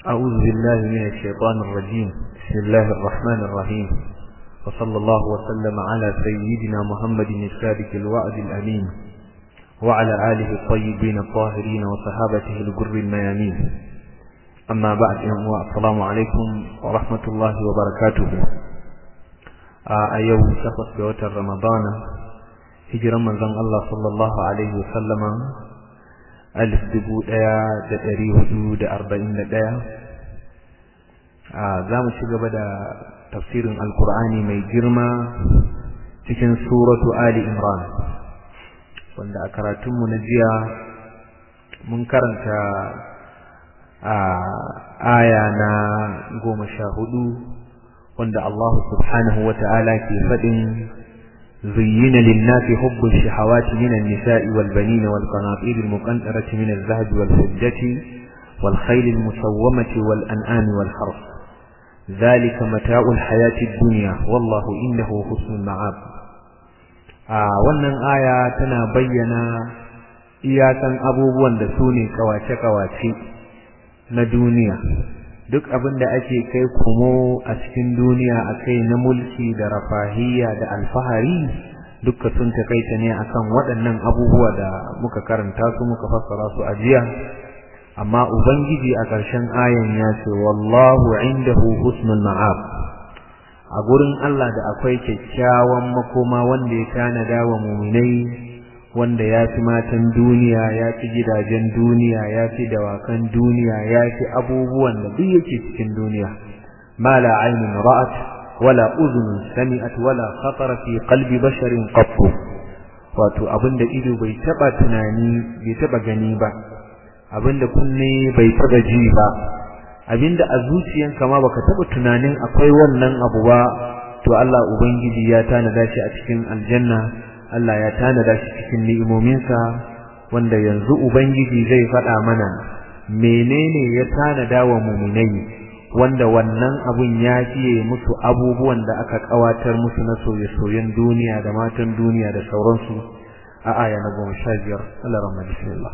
أعوذ بالله من الشيطان الرجيم بسم الله الرحمن الرحيم وصلى الله وسلم على سيدنا محمد الصادق الوعد الأمين وعلى آله الطيبين الطاهرين وصحابته الجر الميامين أما بعد السلام عليكم ورحمة الله وبركاته أيوم شخص بوتر رمضان hijiran manzon Allah sallallahu alaihi wasallama alif dubu ɗaya da ɗari hudu da arba'in da ɗaya za mu ci gaba da tafsirin alkur'ani mai girma cikin suratu ali imran wanda a karatunmu na jiya mun karanta a aya na goma sha hudu wanda Allah subhanahu wa ta'ala ke faɗin زين للناس حب الشهوات من النساء والبنين والقناطير المقنطرة من الذهب والفضة والخيل المسومة والأنعام والحرث ذلك متاع الحياة الدنيا والله إنه حسن المعاب wannan aya tana bayyana iyakan abubuwan da su ne kawace-kawace na duniya duk abin da ake kai komo a cikin duniya a kai na mulki da rafahiyya da alfahari dukka sun takaita ne akan waɗannan abubuwa da muka karanta su muka fassara su a jiya amma ubangiji a ƙarshen ayan ya ce wallahu indahu husnul ma'ab a gurin Allah da akwai kyakkyawan makoma wanda ya tanada wa muminai wanda ya fi matan duniya ya fi gidajen duniya ya fi dawakan duniya ya fi abubuwan da duk yake cikin duniya ma la aynun ra'at wala udhun sami'at wala khatara fi qalbi basharin qatt wato abinda ido bai taba tunani bai taba gani ba abinda kunne bai taba ji ba abinda a zuciyanka ma baka taba tunanin akwai wannan abu ba to Allah ubangiji ya tanada shi a cikin aljanna Allah ya tanada shi cikin ni'imominsa wanda yanzu Ubangiji zai faɗa mana menene ya tanada wa muminai wanda wannan abun ya fiye musu abubuwan da aka kawatar musu na soye-soyen duniya da matan duniya da sauransu a aya na goma sha biyar Allah rahma bismillah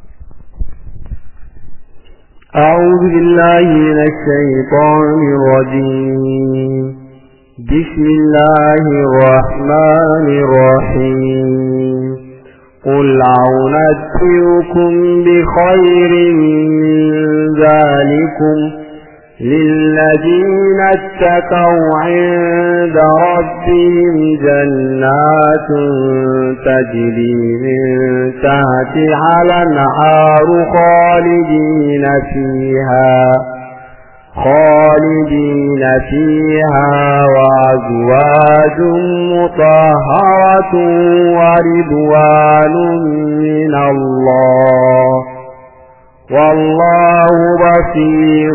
أعوذ بالله من الشيطان الرجيم بسم الله الرحمن الرحيم قل أعنبئكم بخير من ذلكم للذين اتقوا عند ربهم جنات تجري من تحتها الأنهار خالدين فيها خالدين فيها وأزواج مطهرة ورضوان من الله والله بصير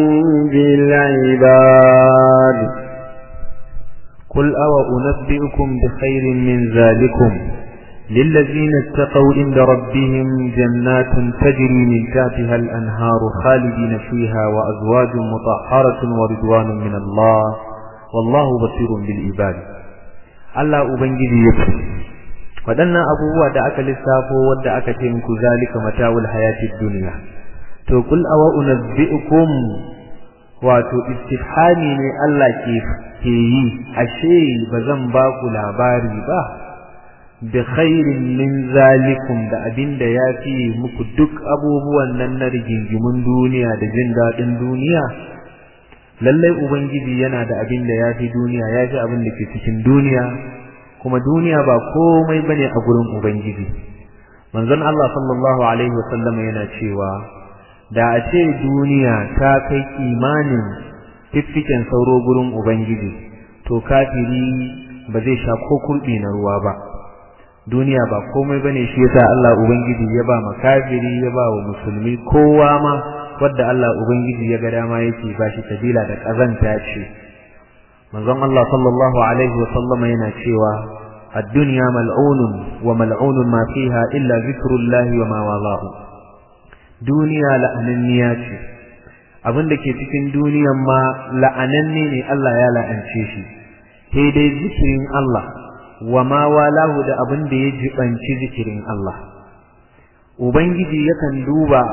بالعباد قل أو أنبئكم بخير من ذلكم للذين اتقوا عند ربهم جنات تجري من تحتها الأنهار خالدين فيها وأزواج مطهرة ورضوان من الله والله بصير بالعباد الله أبنجي يكفي waɗannan abubuwa da aka lissafo wadda aka ce muku zalika mata'ul hayatid dunya to kul awa unabbi'ukum wato istifhami ne Allah ke ke yi ashe bazan ba ku labari ba bi khairin min zalikum da abinda ya fi muku duk abubuwan nan na rigingimun duniya da jin daɗin duniya lallai ubangiji yana da abinda ya fi duniya ya fi abin da ke cikin duniya kuma duniya ba komai bane a gurin ubangiji manzon Allah sallallahu alaihi wasallam yana cewa da a ce duniya ta kai kimanin fiffiken sauro gurin ubangiji to kafiri ba zai sha ko kurbi na ruwa ba duniya ba komai bane shi yasa Allah ubangiji ya ba makafiri ya ba wa musulmi kowa ma wanda Allah ubangiji ya ga dama yake ba shi kabila da kazanta ce manzon Allah sallallahu alaihi wa sallam yana cewa ad-dunya mal'unun wa mal'unun ma fiha illa zikrullahi wa ma walahu duniya la'ananniya ce abin da ke cikin duniyan ma la'ananne ne Allah ya la'ance shi sai dai zikirin Allah wa ma walahu da abin da ya jibanci zikirin Allah ubangiji yakan duba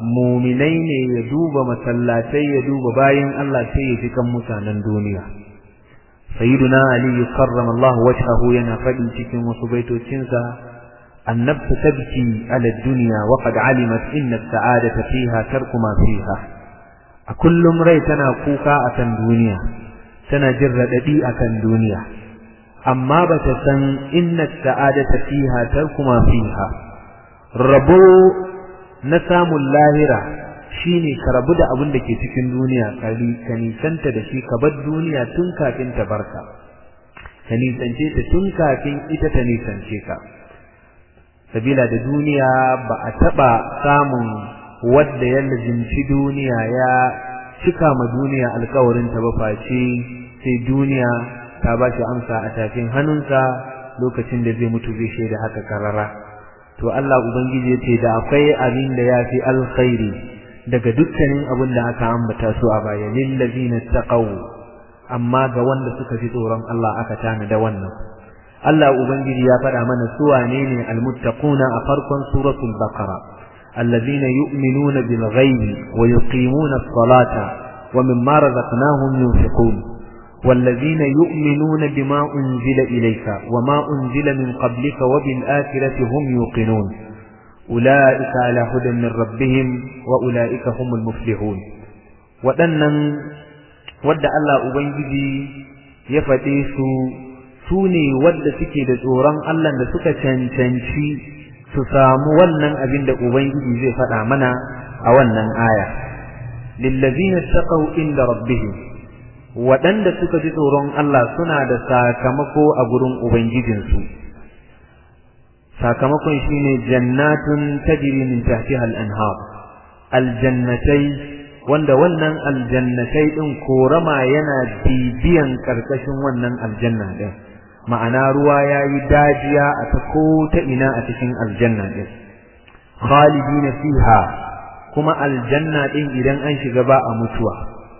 muminai ne ya duba masallatai ya duba bayan Allah sai ya fi kan mutanen duniya sayyiduna ali karrama Allah wajhahu yana faɗi cikin wasu baitocinsa النفس تبكي على الدنيا وقد علمت إن السعادة فيها ترك ما فيها أكل امرئ تنا كوكا أكن دنيا تنا جرد دي أكن دنيا أما بتسن إن السعادة فيها ترك ما فيها ربو نسام اللاهرة shine ka rabu da abin da ke cikin duniya ka nisanta da shi ka bar duniya tun kafin ta barka ka nisance ta tun kafin ita ta nisance ka sabila da duniya ba a taɓa samun wadda ya lazimci duniya ya cika ma duniya alkawarinta ba face sai duniya ta ba shi amsa a tafin hannunsa lokacin da zai mutu zai shaida haka karara to Allah ubangiji ya ce da akwai abin da ya fi alkhairi daga dukkanin abin da aka ambata su a baya lillazina taqaw amma ga wanda suka fi tsoron Allah aka tana da wannan Allah ubangiji ya faɗa mana su wane ne almuttaquna a farkon suratul baqara allazina yu'minuna bil ghaibi wa yuqimuna as-salata wa mimma razaqnahum yunfiqun والذين يؤمنون بما أنزل إليك وما أنزل من قبلك وبالآخرة هم يوقنون أولئك على هدى من ربهم وأولئك هم المفلحون waɗannan wadda Allah Ubangiji ya faɗe su su ne wadda suke da tsoron Allah da suka cancanci su samu wannan abin da Ubangiji zai faɗa mana a wannan aya. Lillazina taqaw inda rabbihim waɗanda suka ji tsoron Allah suna da sakamako a gurin Ubangijinsu. Sakamakon shine jannatun tajri min tahtiha al-anhar aljannatai wanda wannan aljannatai din korama yana bibiyan karkashin wannan aljanna din ma'ana ruwa yayi dajiya a ta ko ta ina a cikin aljanna din khalidina fiha kuma aljanna din idan an shiga ba a mutuwa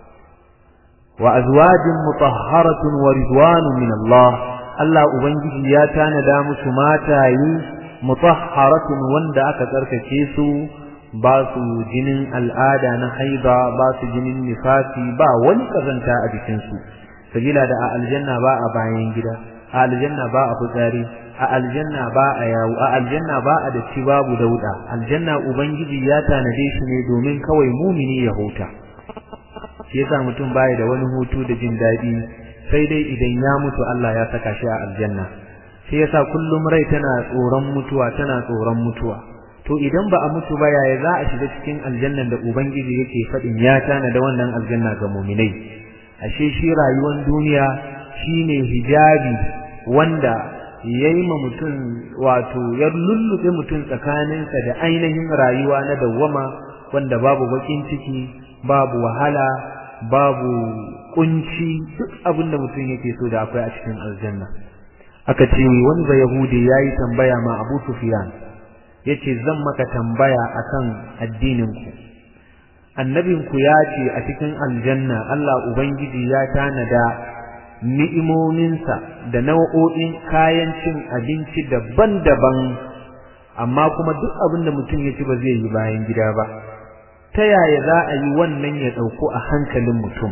wa azwajin mutahharatun wa ridwanun min Allah Allah ubangiji ya tanada musu matayi mutahharatun wanda aka tsarkake su ba su jinin al'ada na haiba ba su jinin nifasi ba wani kazanta a jikinsu sabila da a aljanna ba a bayan gida a aljanna ba a fitsari a aljanna ba a yawo a aljanna ba a datti babu dauda aljanna ubangiji ya tanade shi ne domin kawai mumini ya huta shi yasa mutum baya da wani hutu da jin daɗi sai dai idan ya mutu Allah ya saka shi a aljanna shi yasa kullum rai tana tsoron mutuwa tana tsoron mutuwa to idan ba a mutu ba yaya za a shiga cikin aljannan da ubangiji yake faɗin ya tana da wannan aljanna ga muminai ashe shi rayuwar duniya shine hijabi wanda yayi ma mutum wato ya lullube mutum tsakaninsa da ainihin rayuwa na dawwama wanda babu bakin ciki babu wahala babu kunci duk abin da mutum yake so da akwai a cikin aljanna aka ce wani ba yahudi yayi tambaya ma Abu Sufyan yace zan maka tambaya akan addininku annabinku ya ce a cikin aljanna Allah ubangiji ya tanada ni'imominsa da nau'o'in kayan cin abinci daban-daban amma kuma duk abin da mutum ya ci ba zai yi bayan gida ba ta yaya za a yi wannan ya ɗauko a hankalin mutum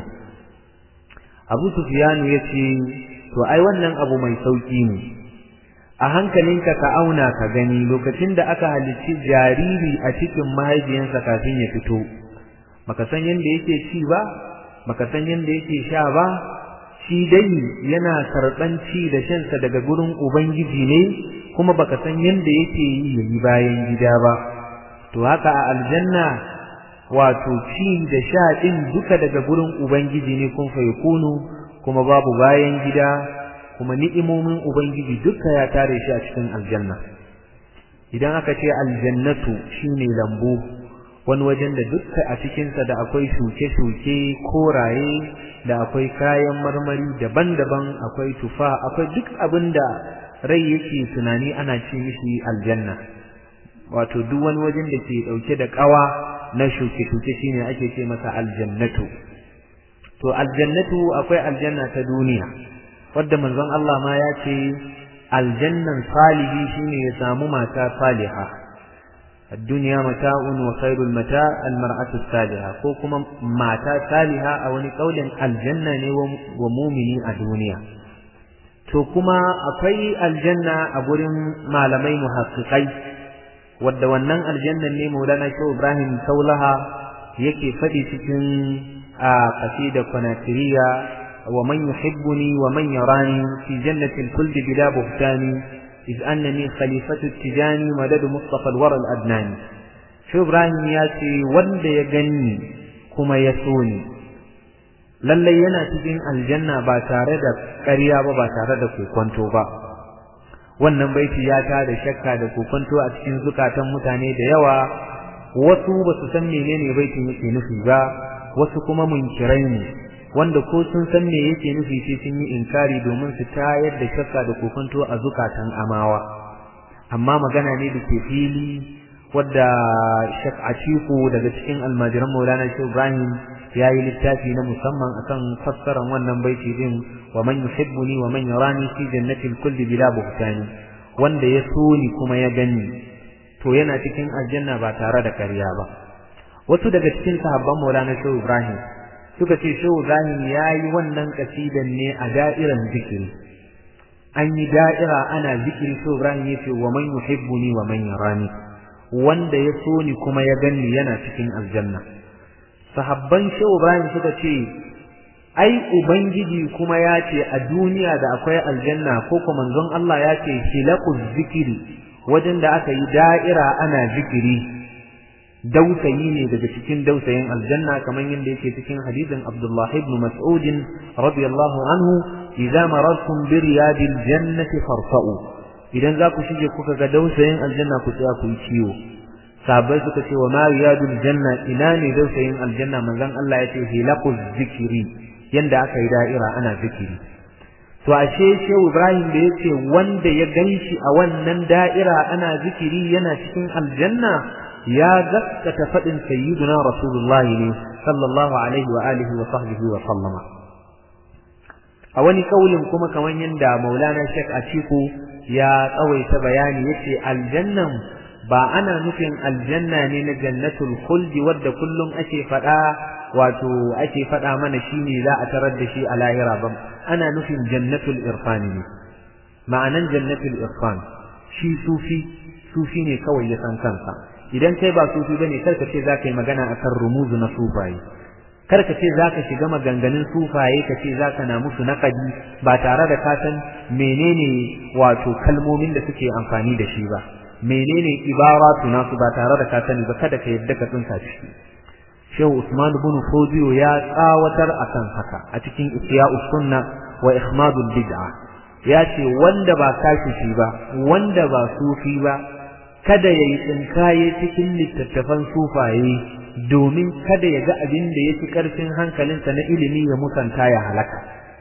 abu sufiyanu ya ce to ai wannan abu mai sauƙi ne a hankalinka ka auna ka gani lokacin da aka halicci jariri a cikin mahaifiyansa kafin ya fito baka san yadda yake ci ba baka san yadda yake sha ba shi dai yana karɓan ci da shansa daga gurin ubangiji ne kuma baka san yadda yake yi yayi bayan gida ba to haka a aljanna wato ci da sha din duka daga gurin ubangiji ne kun fa yakunu kuma babu bayan gida kuma ni'imomin ubangiji duka ya tare shi a cikin aljanna idan aka ce aljannatu shine lambu wani wajen da dukka a cikinsa da akwai shuke-shuke koraye da akwai kayan marmari daban-daban akwai tufa akwai duk abin da rai yake tunani ana ce mishi aljanna wato duk wani wajen da ke dauke da kawa na shuke-shuke shine ake ce masa aljannatu to aljannatu akwai aljanna ta duniya wadda manzon Allah ma ya ce aljannan salihi shine ya samu mata saliha الدنيا متاع وخير المتاع المرأة الصالحة ko kuma mata saliha a wani kaulin aljanna ne wa mumini a duniya to kuma akwai aljanna a gurin malamai muhaqqiqai wadda wannan aljannan ne Maulana Shehu Ibrahim Saulaha yake faɗi cikin a qasida Qanatiriya wa man yuhibbuni wa man yarani fi jannatil khuldi bila buhtani إذ أنني خليفة التجاني مدد مصطفى الورى الأدناني شو إبراهيم ياتي وند يغني كما يسوني lallai yana cikin aljanna ba tare da ƙarya ba ba tare da kokonto ba wannan baiti ya ta da shakka da kokonto a cikin zukatan mutane da yawa wasu ba su san menene baitin yake nufi ba wasu kuma munkirai ne wanda ko sun san me yake nufi sai sun yi inkari domin su tayar da shakka da kokonto a zukatan amawa amma magana ne da ke fili wadda shak atiku daga cikin almajiran maulana shi ibrahim ya yi littafi na musamman akan fassarar wannan baiti din wa man yuhibbuni wa man yarani fi jannatil kulli bila buhtani wanda ya so ni kuma ya gani to yana cikin aljanna ba tare da ƙarya ba wasu daga cikin sahabban maulana shi ibrahim suka ce shehu Ibrahim ya yi wannan kasidan ne a da'iran zikiri an yi da'ira ana zikiri shehu Ibrahim ya ce wa man yuhibbuni wa man yarani wanda ya so ni kuma ya gani yana cikin aljanna sahabban shehu Ibrahim suka ce ai ubangiji kuma ya ce a duniya da akwai aljanna ko kuma manzon Allah ya ce hilaquz zikiri wajen da aka yi da'ira ana zikiri dausayi ne daga cikin dausayin aljanna kamar yadda yake cikin hadisin Abdullah ibn Mas'ud radiyallahu anhu idza marartum bi riyadil jannati farfa'u idan za ku shige kuka ga dausayin aljanna ku tsaya ku yi ciwo sahabbai suka ce wa ma riyadul janna ina ne dausayin aljanna manzon Allah ya ce hilaquz zikri yanda aka yi da'ira ana zikiri to ashe shehu Ibrahim da yace wanda ya ganshi a wannan da'ira ana zikiri yana cikin aljanna ya gaskata faɗin sayyiduna rasulullah ne sallallahu alaihi wa alihi wa sahbihi wa sallama a wani kaulin kuma kamar yadda maulana shek atiku ya tsawaita bayani yace aljannan ba ana nufin aljanna ne na jannatul khuldi wadda kullum ake faɗa wato ake faɗa mana shine za a tarar da shi a lahira ba ana nufin jannatul irfani ne ma'anan jannatul irfan shi sufi sufi ne kawai ya san kansa idan kai ba sufi bane kar ka ce za ka yi magana akan rumuzu na sufaye kar ka ce za ka shiga maganganun sufaye ka ce za ka na musu naƙadi ba tare da ka san menene wato kalmomin da suke amfani da shi ba menene ibaratu nasu ba tare da ka sani ba kada ka yadda ka tsinka ciki shehu usman ibn fodiyo ya tsawatar akan haka a cikin ihya'us sunna wa ihmadul bid'a ya ce wanda ba kashi ba wanda ba sufi ba kada ya yi tsinkaye cikin littattafan sufaye domin kada ya ga abin da ya fi ƙarfin hankalinsa na ilimi ya musanta ya halaka.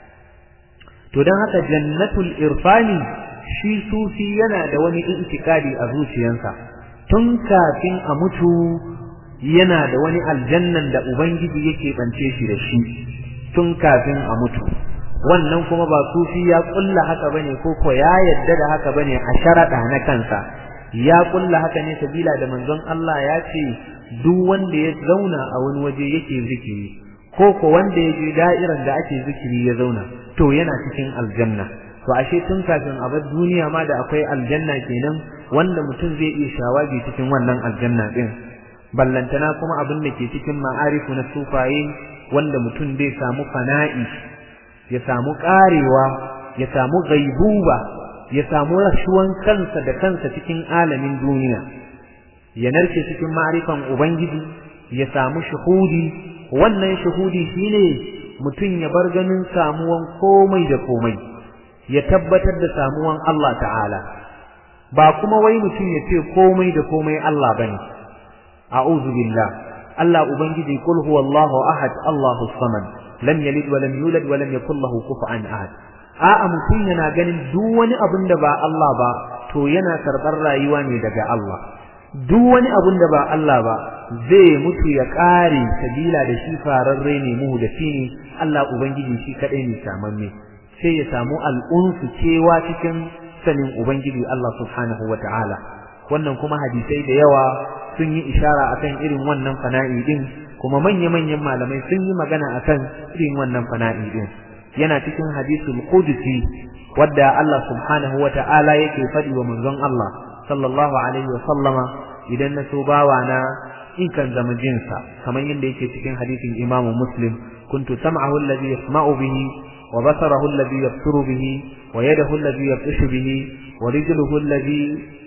To don haka jannatul irfani shi sufi yana da wani itikadi a zuciyarsa tun kafin a mutu yana da wani aljannan da Ubangiji yake bance shi da shi tun kafin a mutu. Wannan kuma ba sufi ya kulla haka bane ko ko ya yadda da haka bane a sharaɗa na kansa. ya kulla haka ne sabila da manzon Allah ya ce duk wanda ya zauna a wani waje yake zikiri ko ko wanda ya je da'irar da ake zikiri ya zauna to yana cikin aljanna to ashe tun kafin a bar duniya ma da akwai aljanna kenan wanda mutum zai iya shawagi cikin wannan aljanna din ballantana kuma abin da ke cikin ma'arifu na sufaye wanda mutum zai samu fana'i ya samu karewa ya samu gaibuba ya samu rashuwan kansa da kansa cikin alamin duniya ya narke cikin ma'rifan ubangiji ya samu shuhudi wannan shuhudi shine mutum ya bar ganin samuwan komai da komai ya tabbatar da samuwan Allah ta'ala ba kuma wai mutum ya ce komai da komai Allah bane a'udhu billah Allah ubangiji kul huwallahu ahad Allahu samad lam yalid wa lam yulad wa lam yakul lahu kufuwan ahad a'a mutum yana ganin duk wani abin da ba Allah ba to yana karɓar rayuwa ne daga Allah duk wani abin da ba Allah ba zai mutu ya ƙare sabila da shi fararre ne mu da shi ne Allah ubangiji shi kaɗai ne samamme sai ya samu al'unsu cewa cikin sanin ubangiji Allah subhanahu wa ta'ala wannan kuma hadisai da yawa sun yi ishara akan irin wannan fana'i din kuma manya-manyan malamai sun yi magana akan irin wannan fana'i din yana cikin hadisul qudsi wadda Allah subhanahu wa ta'ala yake faɗi wa manzon Allah sallallahu alaihi wa sallama idan na so bawa na ikan zama jinsa kamar yadda yake cikin hadisin Imam Muslim kuntu sam'ahu alladhi yasma'u bihi wa basarahu alladhi yabsuru bihi wa yadahu alladhi yabtashu bihi wa rijluhu alladhi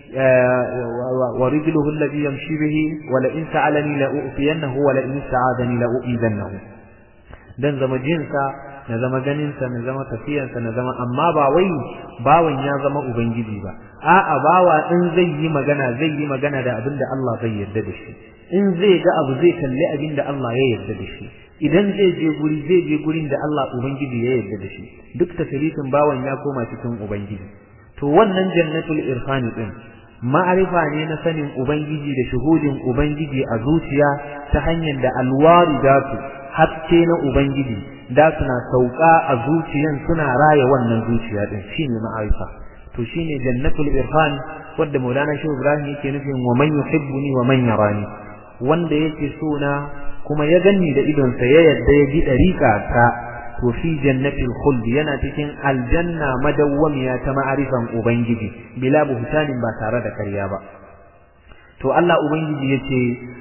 ورجله الذي يمشي به ولئن سألني لأؤتينه ولئن استعاذني لأؤذنه dan zama jinsa na zama ganinsa na zama tafiyansa na zama amma ba wai bawan ya zama ubangiji ba a'a bawa in zai yi magana zai yi magana da abin da Allah zai yarda da shi in zai ga abu zai kalli abin da Allah ya yarda da shi idan zai je guri zai je gurin da Allah ubangiji ya yarda da shi duk tasirifin bawan ya koma cikin ubangiji to wannan jannatul irfani din ma'arifa ne na sanin ubangiji da shuhudin ubangiji a zuciya ta hanyar da alwaridatu haske na ubangiji da suna sauka a zuciyan suna raya wannan zuciya din shine ma'arifa to shine jannatul irfan wanda Maulana Shehu Ibrahim yake nufin wa man yuhibbuni wa man yarani wanda yake so na kuma ya ganni da idonsa ya yadda ya ji dariƙa ta to fi jannatil khuld yana cikin aljanna madawwamiya ta ma'arifan ubangiji bila buhtanin ba tare da karya ba to Allah ubangiji yace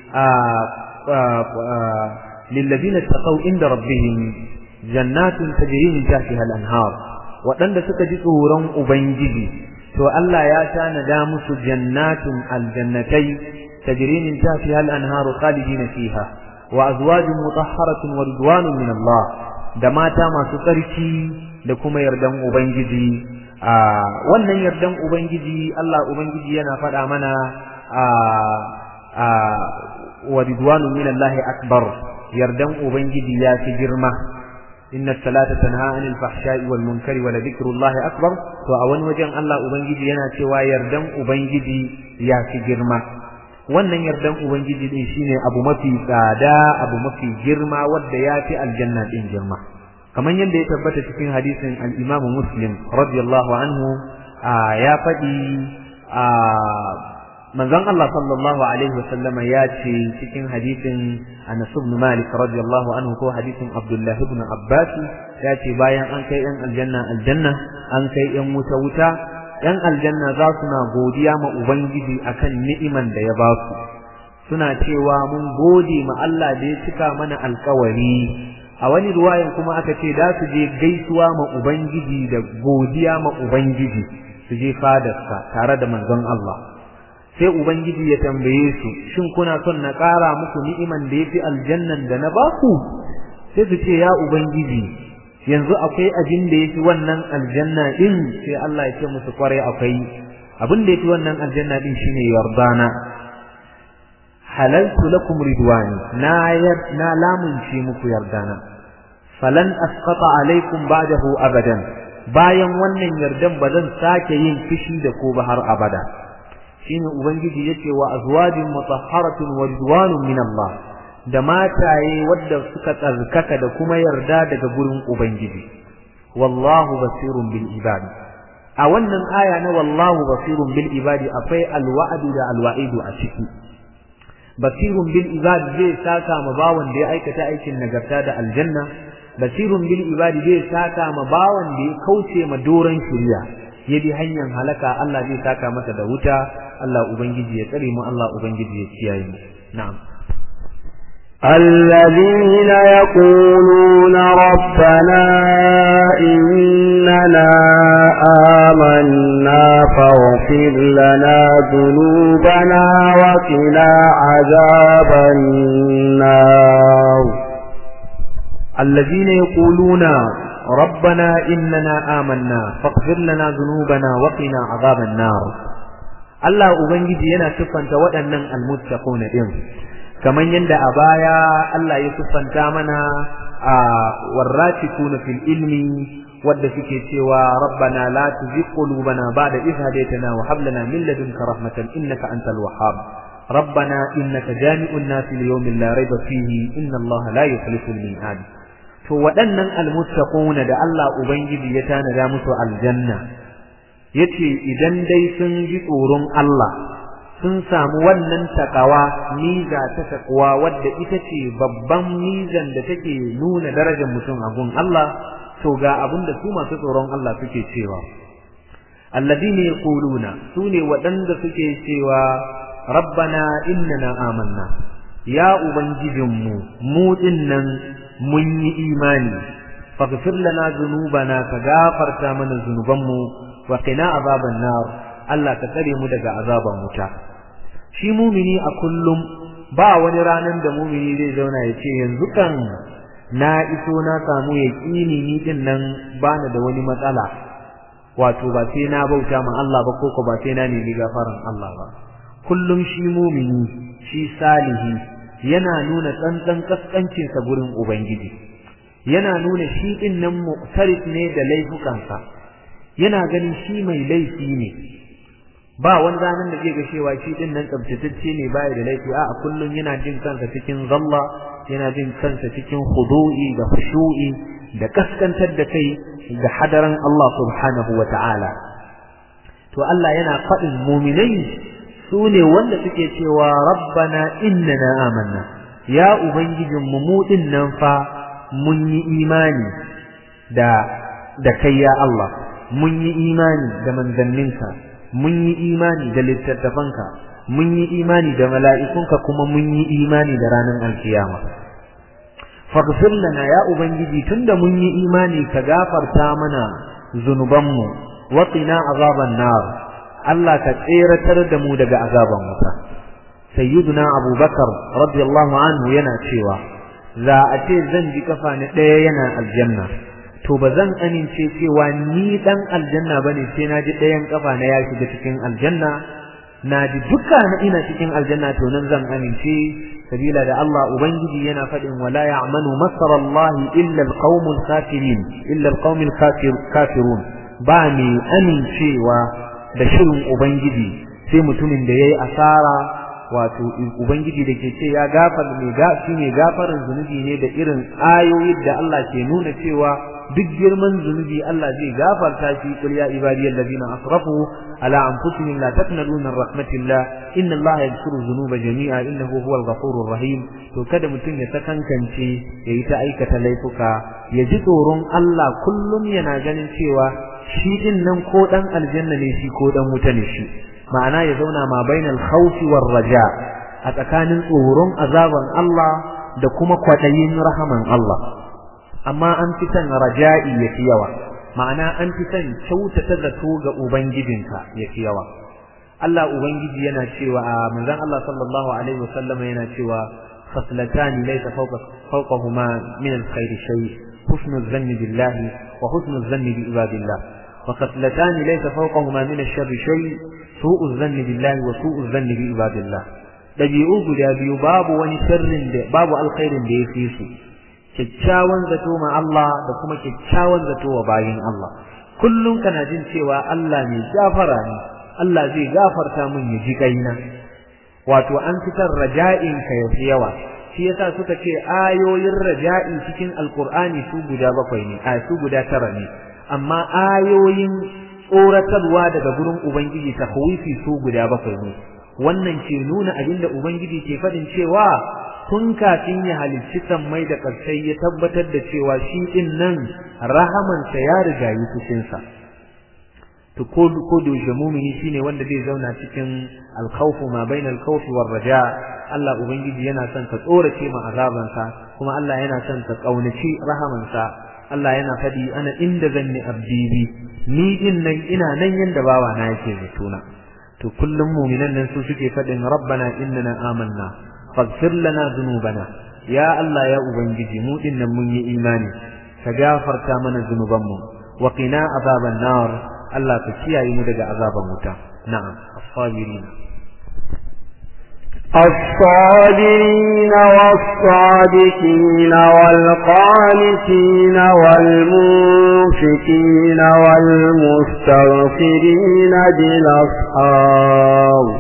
lilladina taqaw inda rabbihim jannatun tajri min tahtiha al-anhar waɗanda suka ji tsoron ubangiji to Allah ya tanada musu jannatun aljannatai tajri min tahtiha al-anhar khalidina fiha wa azwajun mutahharatun wa ridwanun min Allah da mata masu tsarki da kuma yardan ubangiji a wannan yardan ubangiji Allah ubangiji yana faɗa mana a a wa ridwanun min Allah akbar yardan ubangiji ya fi girma inna salata tanha anil fahsha'i wal munkari wa dhikrullahi akbar to a wani wajen Allah ubangiji yana cewa yardan ubangiji ya fi girma wannan yardan ubangiji din shine abu mafi tsada abu mafi girma wanda ya fi aljanna din girma kamar yadda ya tabbata cikin hadisin al-Imam Muslim radiyallahu anhu ya faɗi manzon Allah sallallahu alaihi wasallama ya ce cikin hadisin Anas ibn Malik radiyallahu anhu ko hadisin Abdullah ibn Abbas ya ce bayan an kai yan aljanna aljanna an kai yan wuta wuta yan aljanna za su na godiya ma ubangiji akan ni'iman da ya ba su suna cewa mun gode ma Allah da ya cika mana alkawari a wani ruwayan kuma aka ce da su je gaisuwa ma ubangiji da godiya ma ubangiji su je fadarsa tare da manzon Allah sai ubangiji ya tambaye su shin kuna son na ƙara muku ni'iman da yafi aljannan da na ba ku sai su ce ya ubangiji yanzu akwai abin da yafi wannan aljanna din sai Allah ya ce musu kware akwai abin da yafi wannan aljanna din shine yardana halaltu lakum ridwani na na lamunce muku yardana falan asqata alaikum ba'dahu abadan bayan wannan yardan ba zan sake yin fishi da ko ba har abada shine ubangiji yace wa azwajin mutahharatun wa ridwanun min Allah da mataye wadda suka tsarkaka da kuma yarda daga gurin ubangiji wallahu basirun bil ibad a wannan aya na wallahu basirun bil ibadi akwai alwa'du da alwa'idu a ciki basirun bil ibad zai saka ma bawan da ya aikata aikin nagarta da aljanna basirun bil ibadi zai saka ma bawan da ya kauce ma doran shari'a ya bi hanyar halaka Allah zai saka masa da wuta Allah ubangiji ya tsare mu Allah ubangiji ya kiyaye mu na'am الذين يقولون ربنا إننا آمنا فاغفر لنا ذنوبنا وقنا عذاب النار الذين يقولون ربنا إننا آمنا فاغفر لنا ذنوبنا وقنا عذاب النار Allah Ubangiji yana siffanta waɗannan almuttaquna din kamar yadda a baya Allah ya siffanta mana a warratikuna fil ilmi wadda suke cewa rabbana la tuzigh qulubana ba'da idh hadaytana wa hab lana min ladunka rahmatan innaka antal wahhab ربنا إنك جامع الناس ليوم لا ريب فيه إن الله لا يخلف الميعاد to waɗannan almuttaquna da Allah ubangiji ya tanada musu aljanna yace idan dai sun ji tsoron Allah sun samu wannan takawa miza ta takwa wadda ita ce babban mizan da take nuna darajar mutum a gun Allah to ga abin da su masu tsoron Allah suke cewa alladhina yaquluna sune waɗanda suke cewa rabbana innana amanna ya ubangijinmu mu dinnan mun yi imani faghfir lana dhunubana ka gafarta mana zunubanmu wa qina azaban nar Allah ka tsare mu daga azaban wuta shi mumini a kullum ba wani ranan da mumini zai zauna ya ce yanzu kan na iso na samu yaqini ni din nan bana da wani matsala wato ba sai na bauta ma Allah ba ko ko ba sai na nemi gafaran Allah ba kullum shi mumini shi salihi yana nuna tsantsan kaskancin sa gurin ubangiji yana nuna shi din nan mu'tarif ne da laifukansa yana ganin shi mai laifi ne ba wani ranar da zai ga cewa shi din nan tsabtatacce ne baya da laifi a kullum yana jin kansa cikin zalla yana jin kansa cikin khudu'i da khushu'i da kaskantar da kai da hadaran Allah subhanahu wa ta'ala to Allah yana faɗin muminai su ne wanda suke cewa rabbana innana amanna ya ubangijin mu mu din nan fa mun yi imani da da kai ya Allah mun yi imani da manzanninka mun yi imani da littattafanka mun yi imani da mala'ikunka kuma mun yi imani da ranar alkiyama faghfir lana ya ubangiji tunda mun yi imani ka gafarta mana zunubanmu wa qina azaban nar Allah ka tseratar da mu daga azaban wuta sayyiduna abubakar radiyallahu anhu yana cewa za a ce zan ji kafa ni ɗaya yana aljanna to ba zan amince cewa ni dan aljanna bane sai na ji ɗayan kafa na ya shiga cikin aljanna na ji duka na ina cikin aljanna to nan zan amince sabila da Allah ubangiji yana faɗin wala ya'manu masara Allah illa alqaumul kafirin illa alqaumul kafirun ba mai amincewa da shirin ubangiji sai mutumin da yayi asara wato ubangiji da ke ce ya gafar mai ga shi ne gafarin zunubi ne da irin ayoyin da Allah ke nuna cewa duk girman zunubi Allah zai gafarta shi qul ya ibadiyal ladina asrafu ala anfusihim la taqnatu min rahmatillah inna Allah yaghfiru dhunuba jami'a innahu huwal ghafurur rahim to kada mutum ya sakankance yayi ta aikata laifuka ya ji tsoron Allah kullum yana ganin cewa shi din nan ko dan aljanna ne shi ko dan wuta ne shi ma'ana ya zauna ma bainal khawfi war raja a tsakanin tsoron azaban Allah da kuma kwadayin rahaman Allah amma an fi son raja'i yafi yawa ma'ana an fi son kyautata zato ga ubangijinka yafi yawa Allah ubangiji yana cewa a manzon Allah sallallahu alaihi wasallam yana cewa خصلتان ليس فوق فوقهما من الخير شيء حسن الظن بالله وحسن الظن بعباد الله وخصلتان ليس فوقهما من الشر شيء سوء الظن بالله وسوء الظن بعباد الله dabi'u guda biyu babu wani sharrin da babu alkhairin da yake su kyakkyawan zato ma Allah da kuma kyakkyawan zato wa bayin Allah kullum kana jin cewa Allah mai gafara ne Allah zai gafarta mun ya ji kaina wato an fitar raja'in ka yafi yawa shi yasa suka ce ayoyin raja'i cikin alqur'ani su guda bakwai ne a su guda tara ne amma ayoyin tsoratarwa daga gurin ubangiji tahwifi su guda bakwai ne wannan ke nuna abinda ubangiji ke fadin cewa tun kafin ya halicci sammai da ƙarsai ya tabbatar da cewa shi din nan rahamansa ya riga yi cikinsa to ko ko da mumini shine wanda zai zauna cikin alkhawfu ma bain alkhawfi war raja Allah ubangiji yana son ka tsorace ma azabansa kuma Allah yana son ka kaunaci rahamansa Allah yana fadi ana inda zanni abdi bi ni din nan ina nan yanda bawa na yake zatuna to kullum mu'minan nan su suke fadin rabbana innana amanna faghfir lana dhunubana ya Allah ya ubangiji mu din nan mun yi imani ka gafarta mana zunubanmu wa qina azaban nar Allah ka kiyaye mu daga azaban wuta na'am as-sabirin الصابرين والصادقين والقانتين والمنفقين والمستغفرين بالأسحار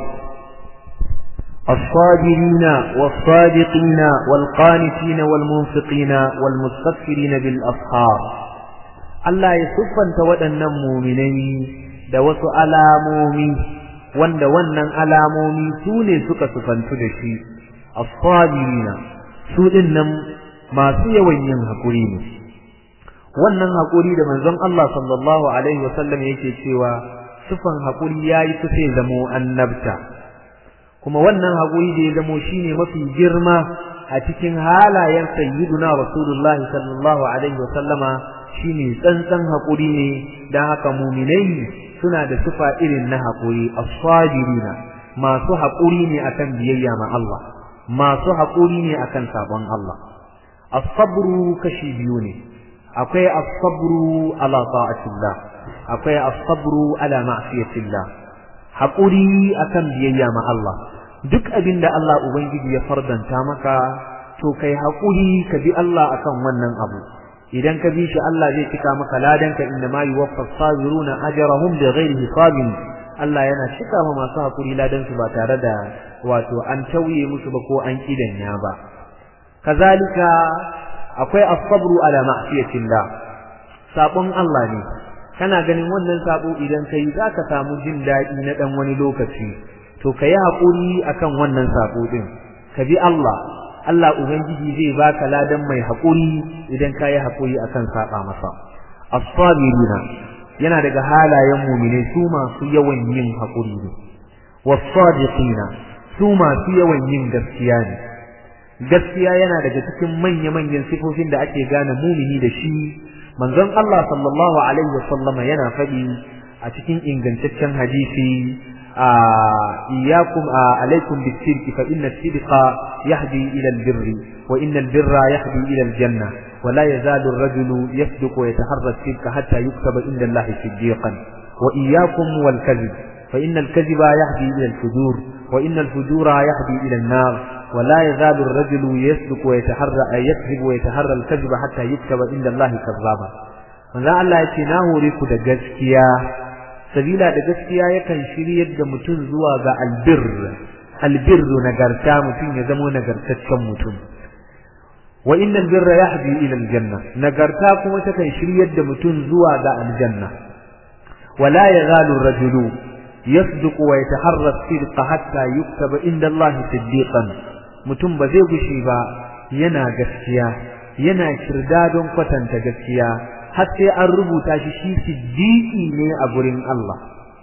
الصابرين والصادقين والقانتين والمنفقين والمستغفرين بالأسحار Allah ya siffanta waɗannan muminai da wasu alamomi wanda wannan alamomi su ne suka sufantu da shi as-sabirina su dinnan masu yawan yin hakuri ne wannan hakuri da manzon Allah sallallahu alaihi wasallam yake cewa sufan hakuri yayi kusa ya zamo annabta kuma wannan hakuri da ya zamo shine mafi girma a cikin halayen sayyiduna rasulullah sallallahu alaihi wasallama shine tsantsan hakuri ne dan haka mu'minai suna da sifa irin na hakuri as-sabirina masu hakuri ne akan biyayya ma Allah masu hakuri ne akan sabon Allah as-sabru kashi biyu ne akwai as-sabru ala ta'atillah akwai as-sabru ala ma'siyatillah hakuri akan biyayya ma Allah duk abinda Allah ubangiji ya fardanta maka to kai hakuri ka bi Allah akan wannan abu idan ka bi shi Allah zai cika maka ladanka inna ma yuwaffas sabiruna ajrahum bighairi hisabin Allah yana cika ma masu hakuri ladan su ba tare da wato an tauye musu ba ko an kidanya ba kazalika akwai as-sabru ala ma'siyatillah sabon Allah ne kana ganin wannan sabo idan kai zaka samu jin dadi na dan wani lokaci to kai hakuri akan wannan sabo din ka bi Allah Allah ubangiji zai baka ladan mai hakuri idan kai hakuri akan saba masa as-sabirina yana daga halayen mu'mine su masu yawan yin hakuri ne was-sadiqina su masu yawan yin gaskiya ne gaskiya yana daga cikin manya-manyan sifofin da ake gane mumini da shi manzon Allah sallallahu alaihi wasallam yana faɗi a cikin ingantaccen hadisi iyyakum alaikum bis-sidqi fa inna as-sidqa yahdi ila al-birri wa inna al-birra yahdi ila al-janna wa la yazalu ar-rajulu yasduqu wa yataharra as-sidqa hatta yuktaba inda Allah siddiqan wa iyyakum wal-kadhib fa inna al-kadhiba yahdi ila al-fujur wa inna al-fujura yahdi ila an-nar ولا يزال الرجل يصدق ويتحرى يكذب ويتحرى الكذب حتى يكتب عند الله كذابا manzo Allah ya ce na hore ku da gaskiya sabila da gaskiya yakan shiryar da mutum zuwa ga albir albirru nagarta mutum ya zama nagartaccen mutum wa innal birra yahdi ila aljanna nagarta kuma takan shiryar da mutum zuwa ga aljanna wala yazalu rajulu yasduqu wa yataharra as-sidqa hatta yuktaba inda Allah siddiqan mutum ba zai gushe ba yana gaskiya yana kirda don kwatanta gaskiya har sai an rubuta shi shi siddiqi ne a gurin Allah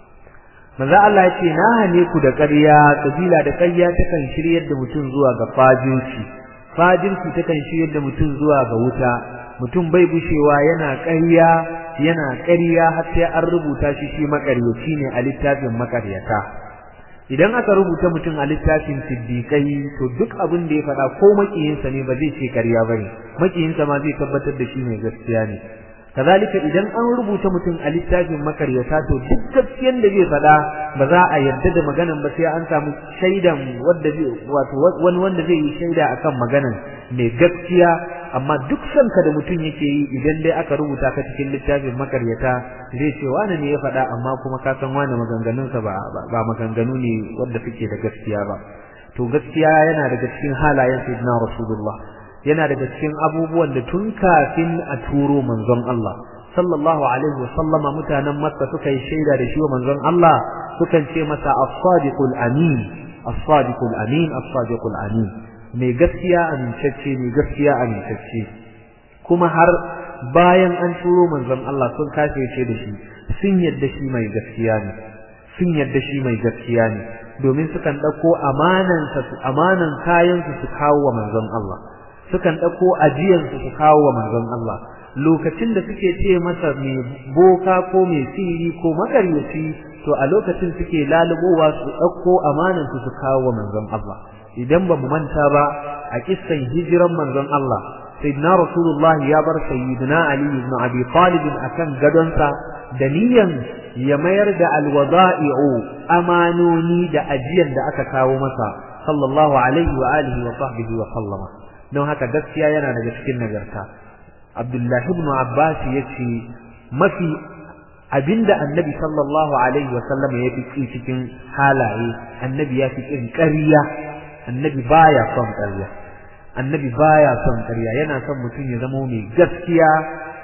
manzo Allah ya ce na hane ku da ƙarya kabila da ƙarya takan shiryar da mutum zuwa ga fajirci fajirci takan shiryar da mutum zuwa ga wuta mutum bai gushewa yana ƙarya yana ƙarya har sai an rubuta shi shi makaryaci ne a littafin makaryata idan aka rubuta mutum a littafin siddiƙai to duk abin da ya faɗa ko makiyinsa ne ba zai ce ƙarya bane makiyinsa ma zai tabbatar da shi mai gaskiya ne kazalika idan an rubuta mutum a littafin makaryata to duk gaskiyan da zai faɗa ba za a yarda da maganan ba sai an samu shaidan wanda zai wato wani wanda zai yi shaida akan maganan mai gaskiya amma duk sanka da mutum yake yi idan dai aka rubuta ka cikin littafin makaryata zai ce wani ne ya faɗa amma kuma ka san wani maganganunsa ba ba maganganu ne wanda suke da gaskiya ba to gaskiya yana daga cikin halayen sayyidina rasulullah yana daga cikin abubuwan da tun kafin a turo manzon Allah sallallahu alaihi wasallama mutanen Makka suka yi shaida da shi wa manzon Allah sukan ce masa as-sadiqul amin as-sadiqul amin as-sadiqul amin mai gaskiya amintacce mai gaskiya amintacce kuma har bayan an turo manzon Allah sun kafirce da shi sun yadda shi mai gaskiya ne sun yadda shi mai gaskiya ne domin sukan dauko amanan su amanan kayan su su kawo wa manzon Allah sukan dauko ajiyan su su kawo wa manzon Allah lokacin da suke ce masa mai boka ko mai sihiri ko makaryaci to a lokacin suke lalubowa su dauko amanan su su kawo wa manzon Allah idan ba mu manta ba a kissan hijiran manzon Allah sayyidina rasulullah ya bar sayyidina ali ibn abi talib akan gadonsa da niyan ya mayar da alwada'i'u amanoni da ajiyan da aka kawo masa sallallahu alaihi wa alihi wa sahbihi wa sallama don haka gaskiya yana daga cikin nagarta abdullahi ibn abbas yace mafi abinda annabi sallallahu alaihi wa sallama ya fi cikin halaye annabi ya fi kin ƙarya annabi baya son ƙarya annabi baya son ƙarya yana son mutum ya zama mai gaskiya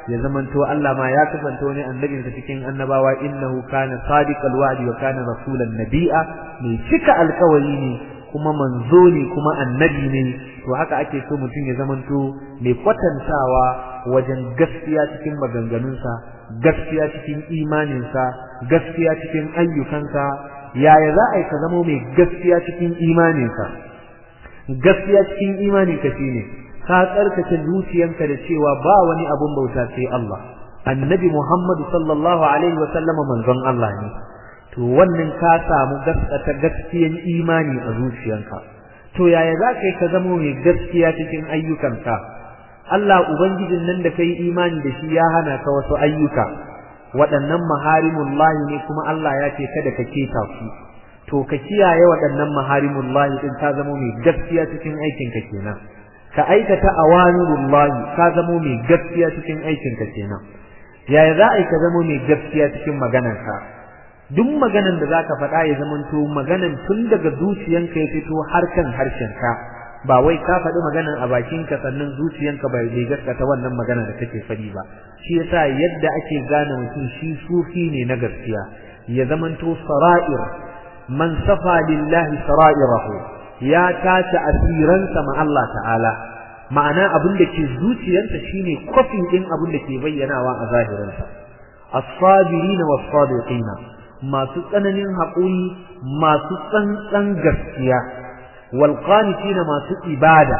ya zamanto Allah ma ya kasance wani annabin sa cikin annabawa innahu kana sadiqal wa'di wa kana rasulan nabiyya mai cika alkawari ne kuma manzo ne kuma annabi ne to haka ake so mutum ya zamanto mai kwatantawa wajen gaskiya cikin maganganunsa gaskiya cikin imaninsa gaskiya cikin ayyukansa yaya za a yi ka zama mai gaskiya cikin imaninsa gaskiya cikin imaninka shine ka tsarkake zuciyanka da cewa ba wani abun bauta sai Allah annabi Muhammad sallallahu alaihi wa sallama manzon Allah ne to wannan ka samu gaskata gaskiyan imani a zuciyanka to yaya za ka yi ka zama mai gaskiya cikin ayyukanka Allah ubangijin nan da kai imani da shi ya hana ka wasu ayyuka waɗannan maharimullahi ne kuma Allah ya ce kada ka keta su to ka kiyaye waɗannan maharimullahi din ka zama mai gaskiya cikin aikinka kenan ka aikata awamirullahi ka zama mai gaskiya cikin aikinka kenan yaya za a yi ka zama mai gaskiya cikin maganarka duk maganan da zaka faɗa ya zamanto maganan tun daga zuciyanka ya fito har kan harshenka ba wai ka faɗi maganan a bakinka sannan zuciyanka bai bai gaskata wannan magana da kake faɗi ba shi yasa yadda ake gane mutum shi sufi ne na gaskiya ya zamanto sara'ir man safa lillahi sara'irahu ya tace asiransa ma Allah ta'ala ma'ana abin da ke zuciyarsa shine kofin din abin da ke bayyanawa a zahirinsa as-sabirin was-sadiqin masu tsananin haƙuri masu tsantsan gaskiya wal qanitina masu ibada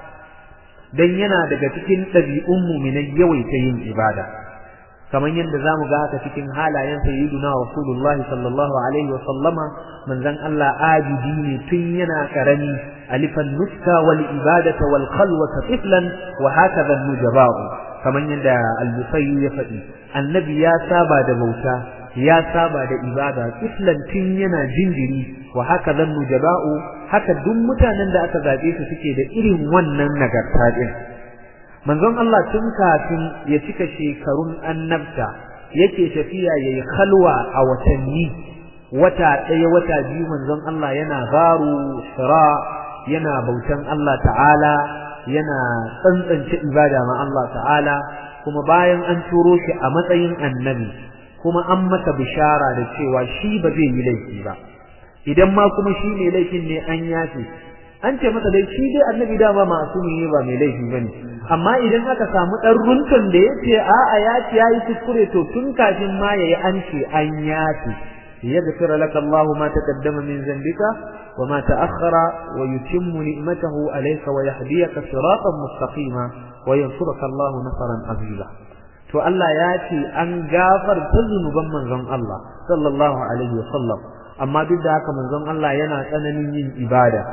dan yana daga cikin ɗabi'un mu'minai yawaita yin ibada kamar yadda zamu ga haka cikin halayen sayyiduna rasulullah sallallahu alaihi wa sallama manzon Allah abidi ne tun yana karami alifan nuska wal ibadata wal khalwata tiflan wa hakaza nujaba'u kamar yadda al-busayyi ya faɗi annabi ya saba da bauta ya saba da ibada tiflan tun yana jinjiri wa hakaza nujaba'u haka duk mutanen da aka zabe su suke da irin wannan nagarta din manzon Allah tun kafin ya cika shekarun annabta yake tafiya yayi khalwa a watanni wata ɗaya wata biyu manzon Allah yana garu sira yana bautan Allah ta'ala yana tsantsance ibada ma Allah ta'ala kuma bayan an turo shi a matsayin annabi kuma an masa bishara da cewa shi ba zai yi laifi ba idan ma kuma shi ne laifin ne an yafe an ce masa dai shi dai annabi dama masumi ne ba mai laifi bane amma idan aka samu dan runtun da yace a'a ya ci yayi kuskure to tun kafin ma yayi an ce an yafi yaghfir laka Allah ma taqaddama min zambika wa ma ta'akhkhara wa yutimmu ni'matahu alayka wa yahdiyaka siratan mustaqima wa yansuruka Allah nasran aziza to Allah ya ce an gafarta zunuban manzon Allah sallallahu alaihi wa sallam amma duk da haka manzon Allah yana tsananin yin ibada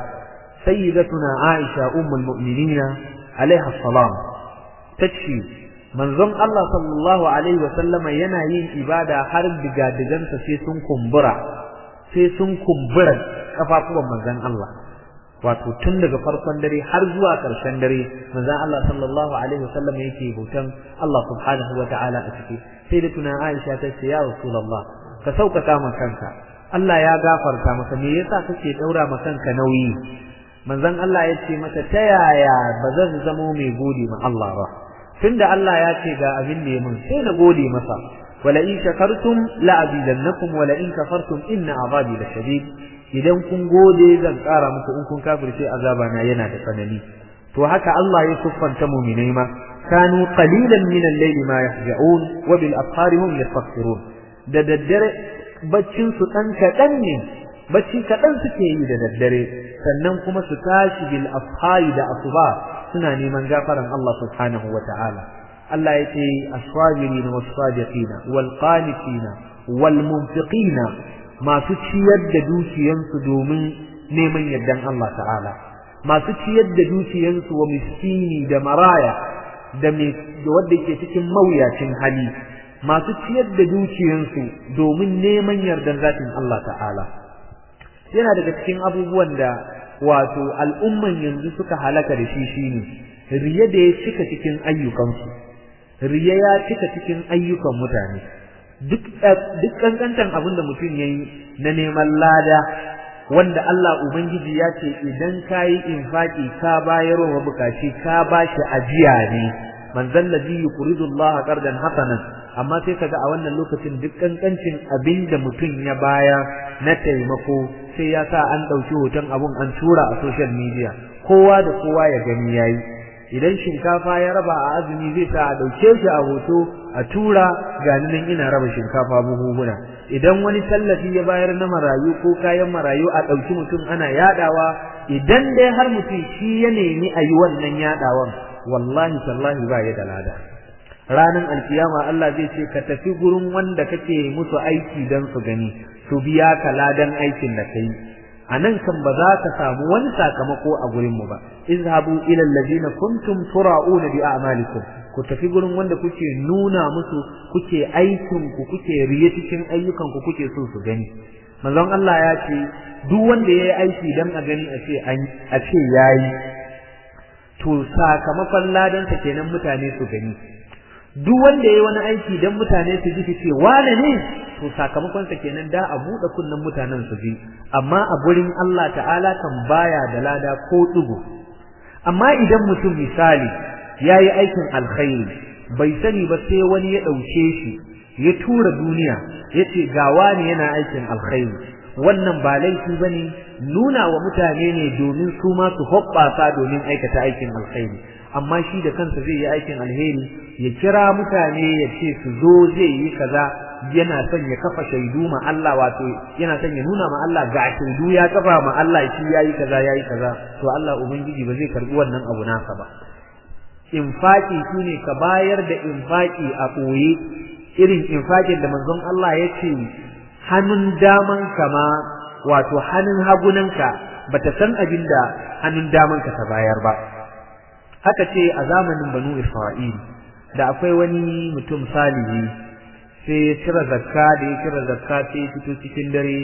سيدتنا عائشة أم المؤمنين عليها السلام تشفي منظم الله صلى الله عليه وسلم ينهي إبادة حرب بقادجان سيسون كمبرا سيسون كمبرا كفافوا منظم الله wato tun daga farkon dare har zuwa ƙarshen dare manzon Allah sallallahu alaihi wasallam yake bautan Allah subhanahu wa ta'ala a ciki sai da tuna Aisha ta ce ya Rasulullah ka sauƙaƙa ma kanka Allah ya gafarta maka me yasa kake daura ma kanka nauyi manzon Allah ya ce mata ta yaya ba zan zamo mai gode ma Allah ba tunda Allah ya ce ga abin da ya mun sai na gode masa wala in shakartum la azidannakum wala in kafartum inna azabi lashadid idan kun gode zan ƙara muku in kun kafirce azaba na yana da tsanani to haka Allah ya siffanta mu'minai ma kanu qalilan min al-layli ma yahja'un wa bil afkhari hum yastaghfirun da daddare baccin su dan kadan ne bacci kaɗan suke yi da daddare sannan kuma su tashi bil afhari da asuba suna neman gafaran Allah subhanahu wa ta'ala Allah ya ce as-sabirin was-sadiqina wal-qanitina wal-munfiqina masu ciyar da dukiyansu domin neman yardan Allah ta'ala masu ciyar da dukiyansu wa miskini da maraya da wanda ke cikin mawuyacin hali masu ciyar da dukiyansu domin neman yardan zatin Allah ta'ala yana daga cikin abubuwan da wato al'umman yanzu suka halaka da shi shine riya da ya cika cikin ayyukansu riya ya cika cikin ayyukan mutane duk duk kankantan abin da mutum yayi na neman lada wanda Allah ubangiji ya ce idan kayi infaki ka bayar wa bukaci ka bashi ajiya ne man zallazi yuridu Allah qardan hasanan amma sai kaga a wannan lokacin duk kankancin abinda mutum ya baya na taimako sai ya sa an dauki hoton abun an tura a social media kowa da kowa ya gani yayi idan shinkafa ya raba a azumi zai sa a dauke shi a hoto a tura ga nan ina raba shinkafa buhuhuna idan wani tallafi ya bayar na marayu ko kayan marayu a dauki mutum ana yadawa idan dai har mutum shi ya nemi a yi wannan yadawan wallahi tallahi ba ya da lada ranan alkiyama Allah zai ce ka tafi gurin wanda kake musu aiki dan su gani su biya ka ladan aikin da kai anan kan ba za ka samu wani sakamako a gurin mu ba izhabu ila allazina kuntum tura'una bi a'malikum ku tafi gurin wanda kuke nuna musu kuke aikin ku kuke riye cikin ayyukan ku kuke so su gani manzon Allah ya ce duk wanda yayi aiki dan a gani a ce a ce yayi to sakamakon ladan sa kenan mutane su gani duk wanda yayi wani aiki dan mutane su ji ce wane ne to sakamakon sa kenan da a bude kunnan mutanen su ji amma a gurin Allah ta'ala kan baya da lada ko dugo amma idan mutum misali yayi aikin alkhairi bai sani ba sai wani ya dauke shi ya tura duniya yace ga wani yana aikin alkhairi wannan ba laifi bane nuna wa mutane ne domin su ma su hoɓɓasa domin aikata aikin alkhairi amma shi da kansa zai yi aikin alheri ya kira mutane ya ce su zo zai yi kaza yana son ya kafa shaidu ma Allah wato yana son ya nuna ma Allah ga shaidu ya kafa ma Allah shi yayi kaza yayi kaza to Allah ubangiji ba zai karbi wannan abu nasa ba infaki shine ka bayar da infaki a koye irin infakin da manzon Allah ya ce hannun daman ma wato hannun hagunanka bata san abin da hannun daman ka ta bayar ba haka ce a zamanin banu Isra'il da akwai wani mutum salihi sai ya cire zakka da ya cire zakka sai ya fito cikin dare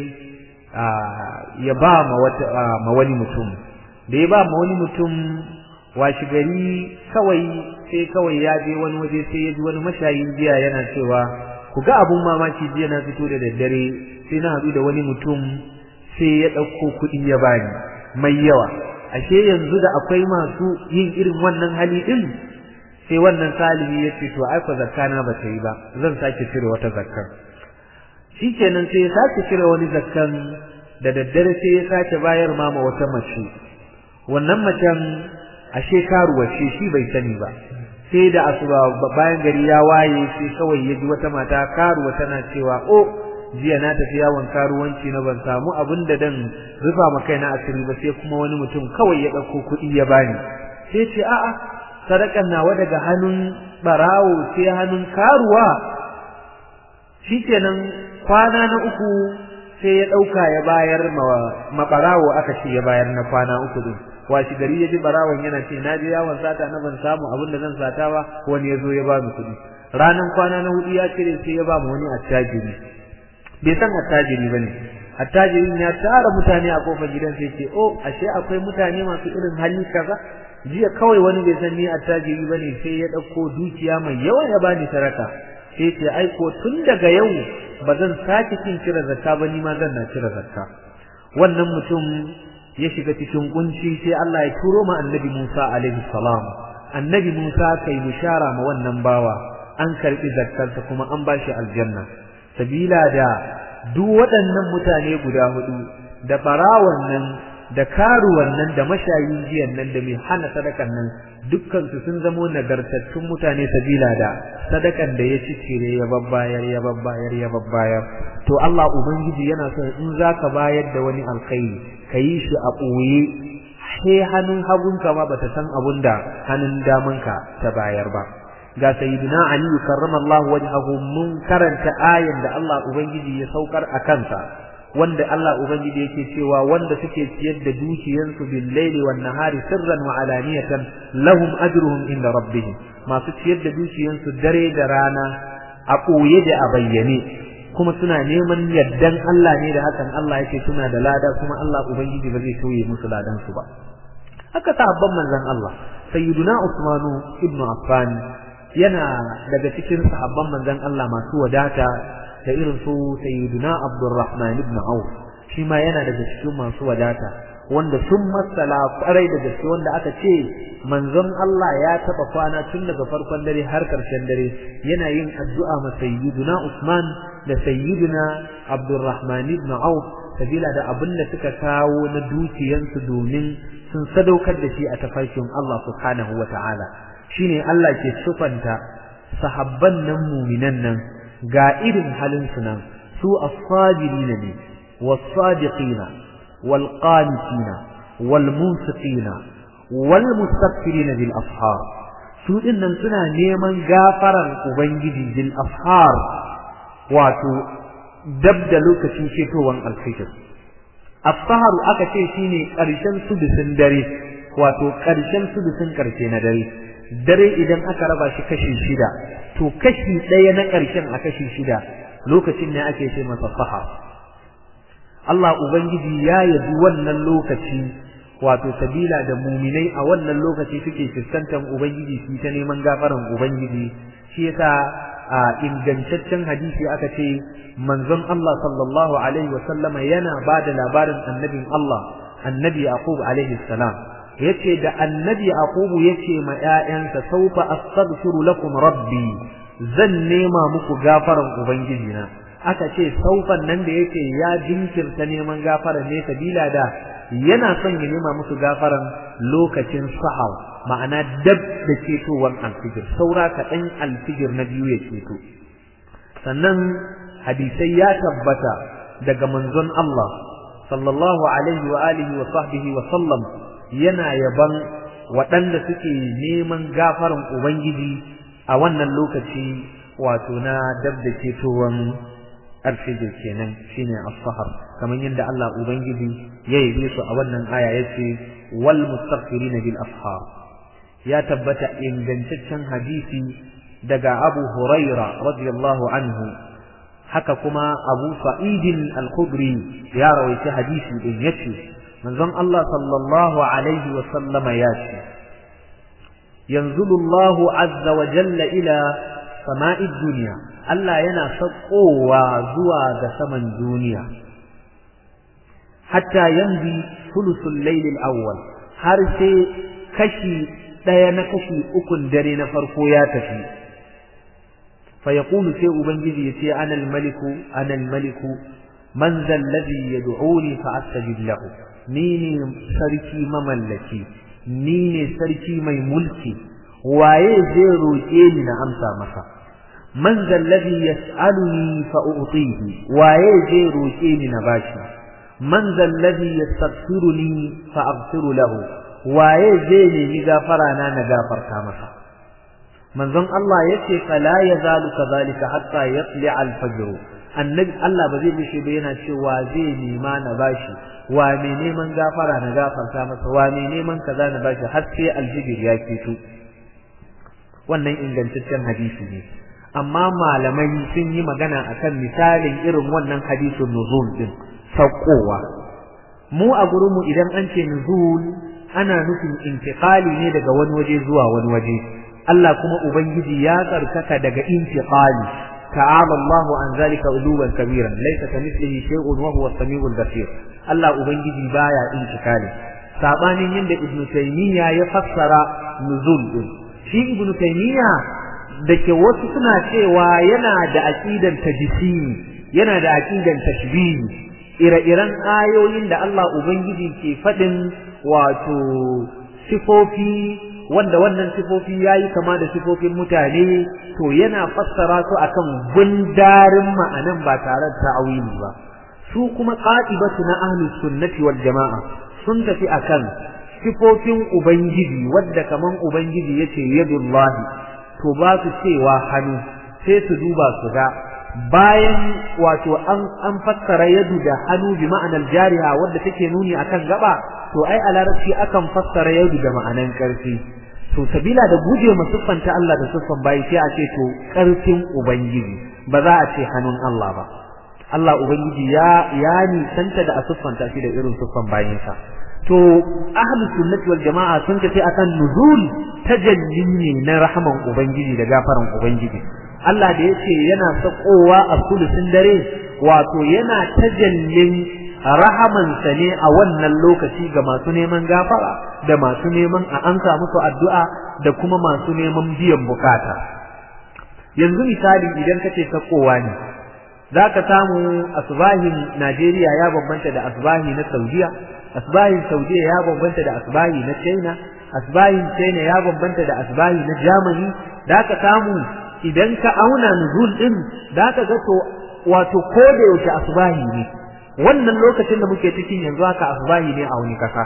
ya ba ma wata ma wani mutum da ya ba ma wani mutum washi gari kawai sai kawai ya je wani waje sai ya ji wani mashayin jiya yana cewa ku ga abun mamaki jiya na fito da daddare sai na haɗu da wani mutum sai ya ɗauko kuɗi ya bani mai yawa ashe yanzu da akwai masu yin irin wannan hali din sai wannan salihi ya ce to ai fa zakka na ba ta yi ba zan sake cire wata zakkan shikenan sai ya sake cire wani zakkan da daddare sai ya sake bayar ma ma wata mace wannan macen ashe karuwa ce shi bai sani ba sai da asuba bayan gari ya waye sai kawai ya ji wata mata karuwa tana cewa o jiya na tafi yawon karuwanci na ban samu abin da dan rufa ma kaina asiri ba sai kuma wani mutum kawai ya dauko kuɗi ya bani sai ce a'a sadakan nawa daga hannun barawo sai hannun karuwa shikenan kwana na uku sai ya dauka ya bayar ma barawo aka ce ya bayar na kwana uku din washi gari ya ji barawon yana ce na je yawon sata na ban samu abin da zan sata ba wani ya zo ya ba mu kuɗi ranan kwana na hudu ya cire sai ya ba mu wani attajiri bai san attajiri bane attajirin ya tara mutane a kofar gidan sai ce oh ashe akwai mutane masu irin hali kaza jiya kawai wani bai san ni attajiri bane sai ya dauko dukiya mai yawa ya bani saraka sai ce ai ko tun daga yau ba zan sake kin cire zakka ba ni ma zan na cire zakka wannan mutum ya shiga cikin kunci sai Allah ya turo ma annabi Musa alaihi salam annabi Musa kai bishara ma wannan bawa an karbi zakkarsa kuma an bashi aljanna sabila da duk waɗannan mutane guda hudu da barawan nan da karuwan nan da mashayin jiyan nan da mai hana sadakan nan dukkan su sun zamo nagartattun mutane sabila da sadakan da ya cicire ya babbayar ya babbayar ya babbayar to Allah ubangiji yana son in zaka bayar da wani alkhairi kayi shi a ɓoye sai hannun hagunka ma bata san abun da hannun damanka ta bayar ba ga sayyidina ali karramallahu wajhahu mun karanta ayan da Allah ubangiji ya saukar a kansa wanda Allah ubangiji yake cewa wanda suke ciyar da dukiyansu bil laili wan nahari sirran wa alaniyatan lahum ajruhum inda rabbihim masu ciyar da dukiyansu dare da rana a koye da a bayyane kuma suna neman yaddan Allah ne da hakan Allah yake suna da lada kuma Allah ubangiji ba zai tauye musu ladan su ba haka sahabban manzon Allah sayyiduna Usmanu ibnu Affan yana daga cikin sahabban manzon Allah masu wadata da irin su sayyiduna Abdurrahman ibn Auf shi ma yana daga cikin masu wadata wanda sun masala kwarai da gaske wanda aka ce manzon Allah ya taba kwana tun daga farkon dare har karshen dare yana yin addu'a ma sayyiduna Usman da sayyiduna Abdurrahman ibn Auf sabila da abin da suka kawo na dukiyansu domin sun sadaukar da shi a tafarkin Allah subhanahu wa ta'ala shine Allah ke sufanta sahabban nan muminan nan ga irin halin su nan su as-sabirin ne was-sadiqina wal-qanitina wal-munsiqina wal-mustaghfirina bil ashar su dinnan suna neman gafaran ubangiji bil ashar wato dab da lokacin fitowar alfijir as-sahar aka ce shine karshen sudusin dare wato karshen sudusin karshe na dare dare idan aka raba shi kashi shida to kashi ɗaya na ƙarshen a kashi shida lokacin ne ake ce masa saha Allah Ubangiji ya yabi wannan lokaci wato sabila da muminai a wannan lokaci suke fuskantar Ubangiji su ta neman gafaran Ubangiji shi yasa a ingantaccen hadisi aka ce manzon Allah sallallahu alaihi wa sallama yana ba da labarin annabin Allah annabi Yaqub alaihi salam yace da annabi aqubu yace ma ƴaƴansa saufa astaghfiru lakum rabbi zan nema muku gafaran ubangiji na aka ce saufan nan da yake ya jinkirta neman gafara ne sabila da yana son ya nema musu gafaran lokacin sahar ma'ana dab da cetowar alfijir saura kaɗan alfijir na biyu ya ceto sannan hadisai ya tabbata daga manzon Allah sallallahu alaihi wa alihi wa sahbihi wa sallam yana yaban waɗanda suke neman gafaran Ubangiji a wannan lokaci wato na dab da cetowan alfijir kenan shine as-sahar kamar yadda Allah Ubangiji ya yi su a wannan aya yace wal mustaghfirina bil ashar ya tabbata ingantaccen hadisi daga Abu Huraira radiyallahu anhu haka kuma Abu Sa'id al-Khudri ya rawaita hadisi din yace manzon Allah sallallahu alaihi wa sallama ya ce yanzulu Allahu azza wa jalla ila sama'id duniya Allah yana sakowa zuwa ga saman duniya hatta yanzu sulusul layl al-awwal har sai kashi daya na kashi ukun dare na farko ya tafi fa yaqulu sai ubangiji yace ana al-maliku ana al-maliku man zal ladhi yad'uni fa astajib lahu ni ne sarki mamallaki ni ne sarki mai mulki waye zai roƙe ni na amsa masa man zallazi yas'aluni fa u'tihi waye zai roƙe ni na bashi man zallazi yastaghfiruni fa aghfiru lahu waye zai nemi gafara na na gafarta masa manzon Allah yace fala yazalu kadhalika hatta yatli al-fajr annabi Allah ba zai bishe ba yana cewa zai nema na bashi wa mai neman gafara na gafarta masa wa mai neman kaza na bashi har sai aljibir ya fito wannan ingantaccen hadisi ne amma malamai sun yi magana akan misalin irin wannan hadisin nuzul din saukowa mu a gurinmu idan an ce nuzul ana nufin intiqali ne daga wani waje zuwa wani waje Allah kuma ubangiji ya tsarkaka daga intiqali ta'ala Allahu an zalika uluwan kabiran laysa kamithlihi shay'un wa huwa as-sami'ul basir Allah ubangiji baya intiqali sabanin yanda ibnu taymiya ya fassara nuzul din shi ibnu taymiya dake wasu suna cewa yana da aqidan tajsimi yana da aqidan tashbih ire-iren ayoyin da Allah ubangiji ke fadin wato sifofi wanda wannan sifofi yayi kama da sifofin mutane to yana fassara su akan gundarin ma'anan ba tare da ta'awili ba su kuma qa'ibatu na ahlus sunnati wal jama'a sun tafi akan sifofin ubangiji wadda kaman ubangiji yace yadullahi to ba su cewa hannu sai su duba su ga bayan wato an an fassara yadu da hannu bi ma'anar jariha wadda take nuni akan gaba to ai a larabci akan fassara yadu da ma'anan karfi to sabila da guje ma siffanta Allah da siffan bayi sai a ce to karfin ubangiji ba za a ce hannun Allah ba Allah ubangiji ya ya nisanta da a siffanta shi da irin siffan bayinsa to ahlus sunnati wal jama'a sun tafi akan nuzul tajalli ne na rahaman ubangiji da gafaran ubangiji Allah da yace yana sakowa a sulusin dare wato yana tajallin rahamansa ne a wannan lokaci ga masu neman gafara da masu neman a ansa musu addu'a da kuma masu neman biyan bukata yanzu misali idan kace sakowa ne zaka samu asbahin Najeriya ya bambanta da asbahi na Saudiya asbahin Saudiya ya bambanta da asbahi na China asbahin China ya bambanta da asbahi na Germany zaka samu idan ka auna nuzul din zaka ga to wato ko da yaushe asbahi ne wannan lokacin da muke cikin yanzu haka asbahi ne a wani kasa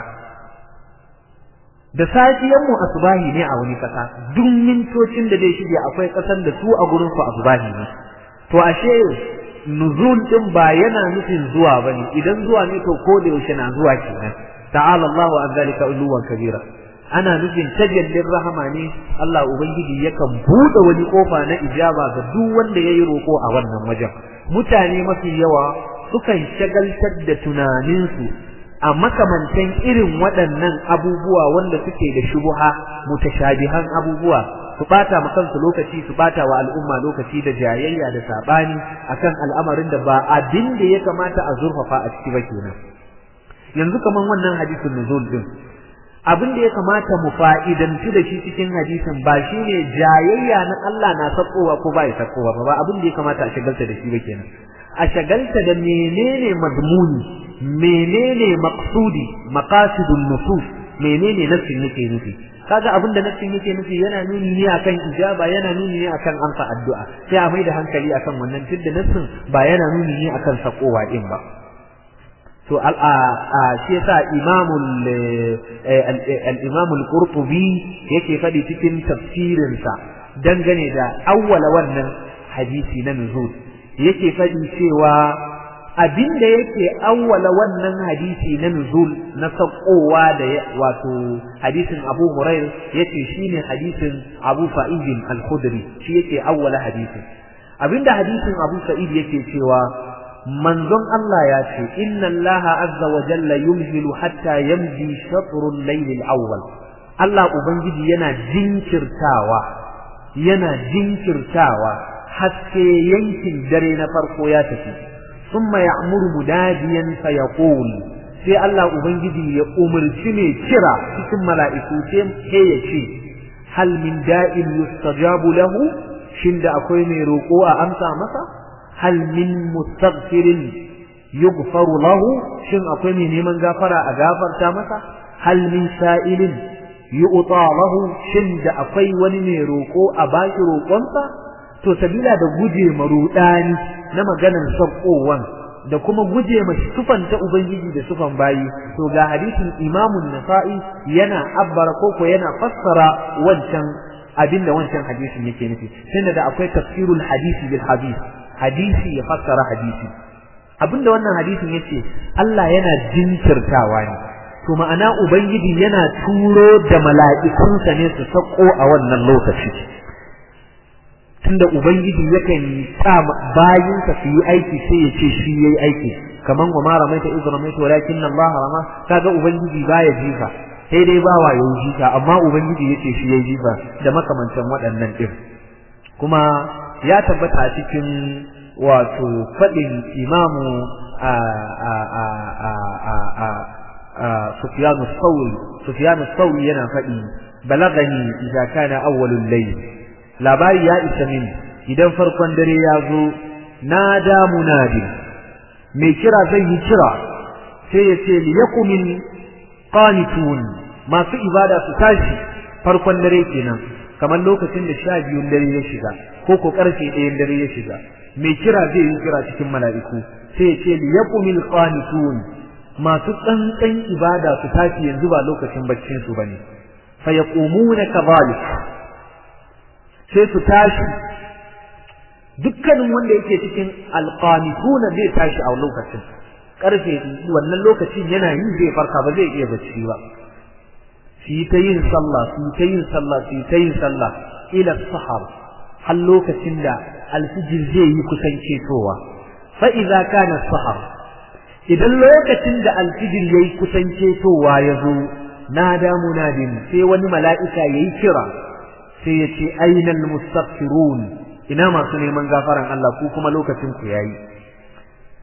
da safiyan mu asbahi ne a wani kasa duk mintocin da dai shige akwai kasan da su a gurin su asbahi ne to ashe nuzul din ba yana nufin zuwa bane idan zuwa ne to ko da yaushe na zuwa kenan ta'ala Allahu an zalika uluwan kabira ana nufin tajallin rahama ne Allah ubangiji yakan bude wani kofa na ijaba ga duk wanda yayi roko a wannan wajen mutane mafi yawa sukan shagaltar da tunaninsu a makamantan irin waɗannan abubuwa wanda suke da shubuha mutashabihan abubuwa su bata ma kansu lokaci su bata wa al'umma lokaci da jayayya da sabani akan al'amarin da ba abin da ya kamata a zurfafa a ciki ba kenan yanzu kaman wannan hadisin nuzul din abin da ya kamata mu fa'idantu da shi cikin hadisin ba shine jayayya na Allah na sakowa ko ba ya sakowa ba abin da ya kamata a shagalta da shi ba kenan a shagalta da menene madmuni menene maqsudi maqasidun nusus menene nassin yake nufi kaga abin da nassin yake nufi yana nuni ne akan ijaba yana nuni ne akan amsa addu'a sai a mai da hankali akan wannan tunda nassin ba yana nuni ne akan sakowa din ba to al a shi yasa imamul al-imam al-qurtubi yake fadi cikin tafsirin sa dangane da awwala wannan hadisi na nuzul yake fadi cewa abinda yake awwala wannan hadisi na nuzul na sakowa da wato hadisin Abu Hurairah yace shine hadisin Abu Sa'id al-Khudri shi yake awwala hadisin abinda hadisin Abu Sa'id yake cewa manzon Allah ya ce inna Allah azza wa jalla yumhilu hatta yamdi shatrul layl al-awwal Allah ubangiji yana jinkirtawa yana jinkirtawa haske yankin dare na farko ya tafi thumma ya'muru mudadiyan fayaqul sai Allah ubangiji ya umarci ne kira cikin mala'iku sai ya ce hal min da'in yustajabu lahu shin da akwai mai roƙo a amsa masa hal min mustaghfirin yughfaru lahu shin akwai mai neman gafara a gafarta masa hal min sa'ilin yu'ta lahu shin da akwai wani mai roƙo a baki roƙonsa to sabila da guje marudani na maganar sabkowan da kuma guje ma sufan ta ubangiji da sufan bayi to ga hadisin imamun nasa'i yana abbara koko yana fassara wancan abinda wancan hadisin yake nufi tunda da akwai tafsirul hadisi bil hadis hadisi ya fassara hadisi abinda wannan hadisin yace Allah yana jinkirtawa ne to ma'ana ubangiji yana turo da mala'ikunsa ne su sako a wannan lokaci tunda ubangiji yakan sa bayinsa su yi aiki sai ya ce shi yayi aiki kaman wa ma ramaita iz ramaita walakin Allah rama kaga ubangiji baya jifa sai dai bawa yayi jifa amma ubangiji yace shi yayi jifa da makamantan waɗannan din kuma ya tabbata cikin wato faɗin imamu a a a a a a a Sufyanu Thawri Sufyanu Thawri yana faɗi balagani idza kana awwalul layl labari ya isa min idan farkon dare ya zo na da munadi mai kira zai yi kira sai ya ce liyakumin qanitun masu ibada su tashi farkon dare kenan kamar lokacin da sha biyun dare ya shiga ko ko karfe ɗayan dare ya shiga mai kira zai yi kira cikin mala'iku sai ya ce liyakumil qanitun masu tsantsan ibada su tashi yanzu ba lokacin baccin su bane fa yaqumuna kadhalik sai su tashi dukkanin wanda yake cikin alqanituna zai tashi a lokacin karfe wannan lokacin yana yi zai farka ba zai iya bacci ba su yi ta yin sallah su yi ta yin sallah su yi ta yin sallah ila sahar har lokacin da alfijir zai yi kusan cetowa fa idza kana sahar idan lokacin da alfijir yayi kusan cetowa ya zo nada munadin sai wani mala'ika yayi kira sai ya ce ainal mustaghfirun ina masu neman gafaran Allah ku kuma lokacin ku yayi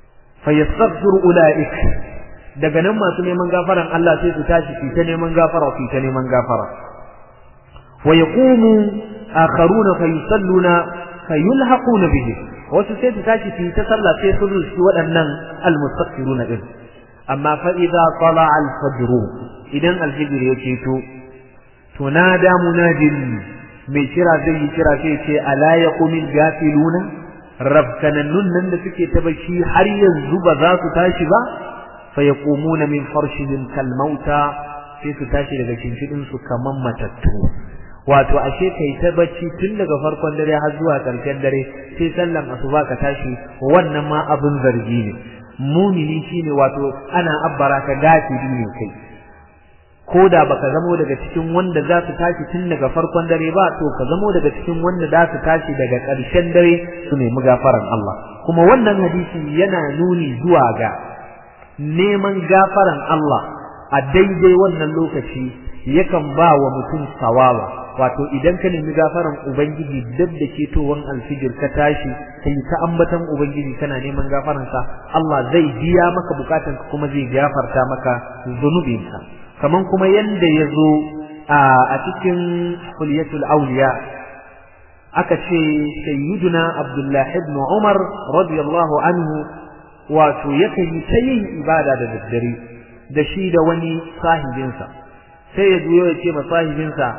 fa yastaghfiru ulaik daga nan masu neman gafaran Allah sai su tashi su ta neman gafara su ta neman gafara wa yaqumu akharuna fa yusalluna fa yulhaquna bihi wasu sai su tashi su ta sallah sai su rushi waɗannan almustaghfiruna din amma fa idza tala al-fajr idan al-fajr ya ceto to nada munadin mai kira zai yi kira sai ce ala yaqumil gafiluna rabkanannun nan da suke ta bashi har yanzu ba za su tashi ba fa yaqumuna min farshihim kal mauta sai su tashi daga kinshidin su kaman matattu wato ashe kai ta bacci tun daga farkon dare har zuwa karshen dare sai sallan asuba ka tashi wannan ma abin zargi ne mumini shine wato ana abbara ka gafiri ne kai ko da baka zamo daga cikin wanda za su tashi tun daga farkon dare ba to ka zamo daga cikin wanda za su tashi daga ƙarshen dare su nemi gafaran Allah kuma wannan hadisi yana nuni zuwa ga neman gafaran Allah a daidai wannan lokaci yakan ba wa mutum sawawa wato idan ka nemi gafaran ubangiji dab da ketowan alfijir ka tashi kai ta ambatan ubangiji kana neman gafaransa Allah zai biya maka bukatanka kuma zai gafarta maka zunubinka kaman kuma yanda ya zo a cikin kulyatul auliya aka ce sayyiduna abdullahi ibn umar radiyallahu anhu wato yakan yi ta yin ibada da daddare da shi da wani sahibinsa sai ya zo ya ce ma sahibinsa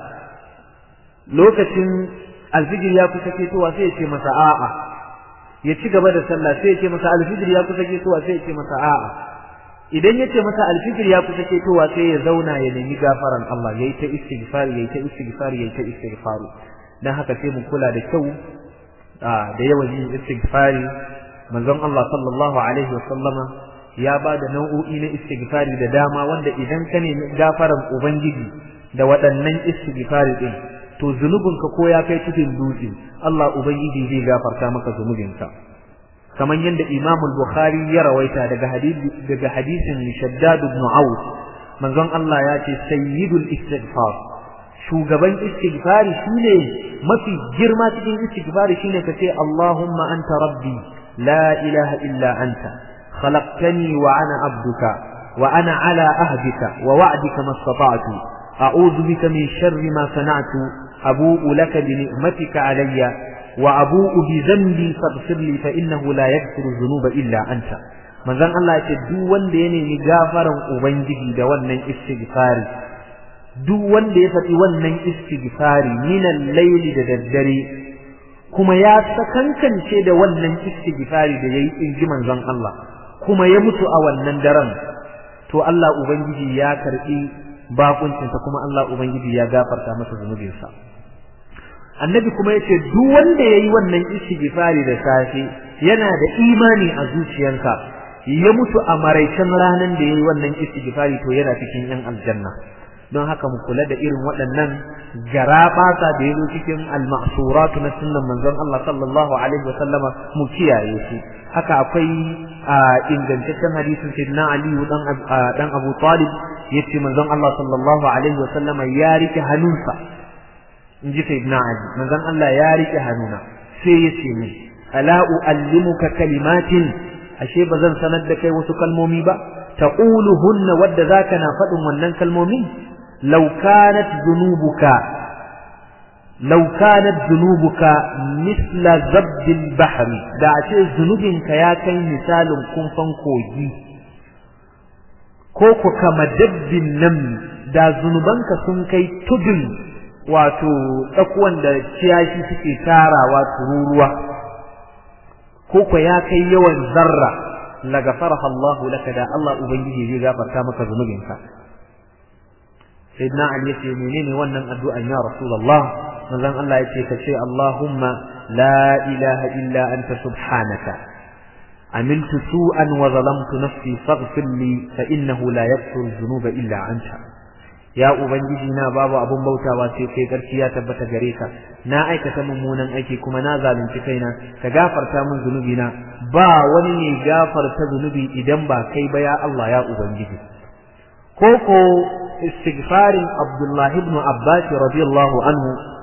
lokacin alfijir ya kusa ketowa sai ya ce masa a'a ya ci gaba da sallah sai ya ce masa alfijir ya kusa ketowa sai ya ce masa a'a idan ya ce masa alfijir ya kusa ketowa sai ya zauna ya nemi gafaran Allah yayi ta istighfar yayi ta istighfar yayi ta istighfar dan haka sai mu kula da kyau da yawan yin istighfari manzon Allah sallallahu alaihi wa sallama ya ba da nau'o'i na istighfari da dama wanda idan ka nemi gafaran ubangiji da waɗannan istighfari din to zunubinka ko ya kai cikin dutse Allah ubangiji zai gafarta maka zunubinka kamar yadda Imam al-Bukhari ya rawaita daga hadisi daga hadisin Shaddad ibn Auf manzon Allah ya ce sayyidul istighfar shugaban istighfari shine mafi girma cikin istighfari shine kace Allahumma anta rabbi la ilaha illa anta khalaqtani wa ana abduka wa ana ala ahdika wa wa'dika mastata'tu a'udhu bika min sharri ma sana'tu abu'u laka bi ni'matika alayya وأبوء بذنبي فاغفر لي فإنه لا يغفر الذنوب إلا أنت manzon Allah ya ce duk wanda ya nemi gafaran ubangiji da wannan istighfari duk wanda ya faɗi wannan istighfari minan laili da daddare kuma ya sakankance da wannan istighfari da yayi in ji manzon Allah kuma ya mutu a wannan daren to Allah ubangiji ya karbi bakuncinsa kuma Allah ubangiji ya gafarta masa zunubinsa annabi kuma yace duk wanda yayi wannan istighfari da safe yana da imani a zuciyarsa ya mutu a maraicen ranan da yayi wannan istighfari to yana cikin yan aljanna don haka mu kula da irin waɗannan garabasa da yazo cikin al-ma'surat na sunnan manzon Allah sallallahu alaihi wa sallama mu kiyaye su haka akwai ingantaccen hadisin sayyidina Ali dan dan Abu Talib yace manzon Allah sallallahu alaihi wa sallama ya rike hannunsa in ji sayyidina Ali manzon Allah ya rike hannuna sai ya ce min ala uallimuka kalimatin ashe bazan sanar da kai wasu kalmomi ba taquluhunna wadda zaka na faɗin wannan kalmomin law kanat dhunubuka law kanat dhunubuka misla zabdil bahri da ashe zunubinka ya kai misalin kumfan kogi ko ku kama dabbin nan da zunubanka sun kai tudun wato tsakuwan da ciyashi suke tarawa tururuwa ko ko ya kai yawan zarra la gafaraha Allahu laka da Allah ubangiji zai gafarta maka zunubinka sayyidina Ali yace menene wannan addu'an ya rasulullah manzon Allah yace ka ce Allahumma la ilaha illa anta subhanaka عملت سوءا وظلمت نفسي فاغفر لي فإنه لا يغفر الذنوب إلا أنت ya ubangiji na babu abun bautawa sai kai garki ya tabbata gare ka na aikata mummunan aiki kuma na zalunci kaina ka gafarta min zunubi na ba wani ne gafarta zunubi idan ba kai ba ya Allah ya ubangiji koko istighfarin Abdullah ibn Abbas radiyallahu anhu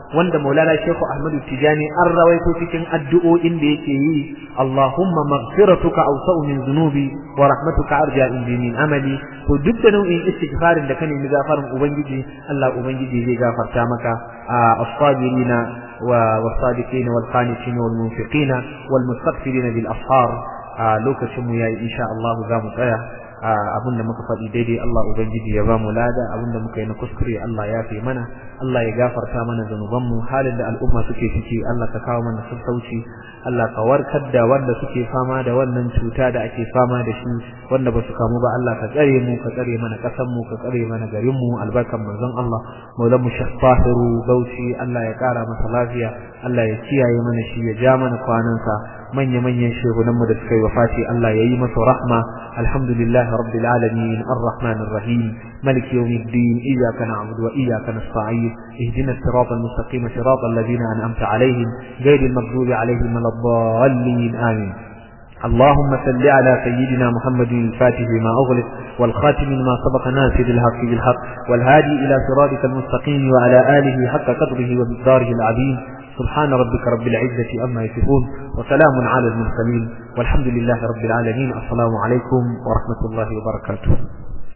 wanda Maulana Sheikh Ahmadu Tijani an rawaito cikin addu'o'in da yake yi Allahumma maghfiratuka awsa'u min dhunubi wa rahmatuka arja indi min amali to duk da nau'in istighfarin da ka nemi gafarin ubangiji Allah ubangiji zai gafarta maka as-sabirina والصادقين والقانتين والمنفقين والمستغفرين بالأسحار lokacin mu yayi insha Allah za mu tsaya abinda muka faɗi daidai Allah ubangiji ya bamu lada abinda muka yi na kuskure Allah ya fi mana Allah ya gafarta mana zanubanmu halin da al'umma suke ciki Allah ka kawo mana sassauci Allah ka warkar da wanda suke fama da wannan cuta da ake fama da shi wanda ba su kamu ba Allah ka tsare mu ka tsare mana ƙasar mu ka tsare mana garin mu albarkan manzon Allah maulan mu Sheikh Fahiru Bauchi Allah ya ƙara masa lafiya Allah ya kiyaye mana shi ya ja mana kwanansa manya-manyan shehunanmu da suka yi wafati Allah ya yi masa rahma alhamdulillah rabbil alamin arrahman arrahim malik yawmiddin iyyaka na'budu wa iyyaka nasta'in ihdina as-siratal mustaqim siratal ladzina an'amta alaihim ghayril maghdubi alaihim waladdallin amin اللهم صل على سيدنا محمد الفاتح لما أغلق والخاتم لما سبق ناصر الحق بالحق والهادي إلى صراطك المستقيم وعلى آله حق قدره ومقداره العظيم سبحان ربك رب العزة أما يصفون وسلام على المرسلين والحمد لله رب العالمين السلام عليكم ورحمة الله وبركاته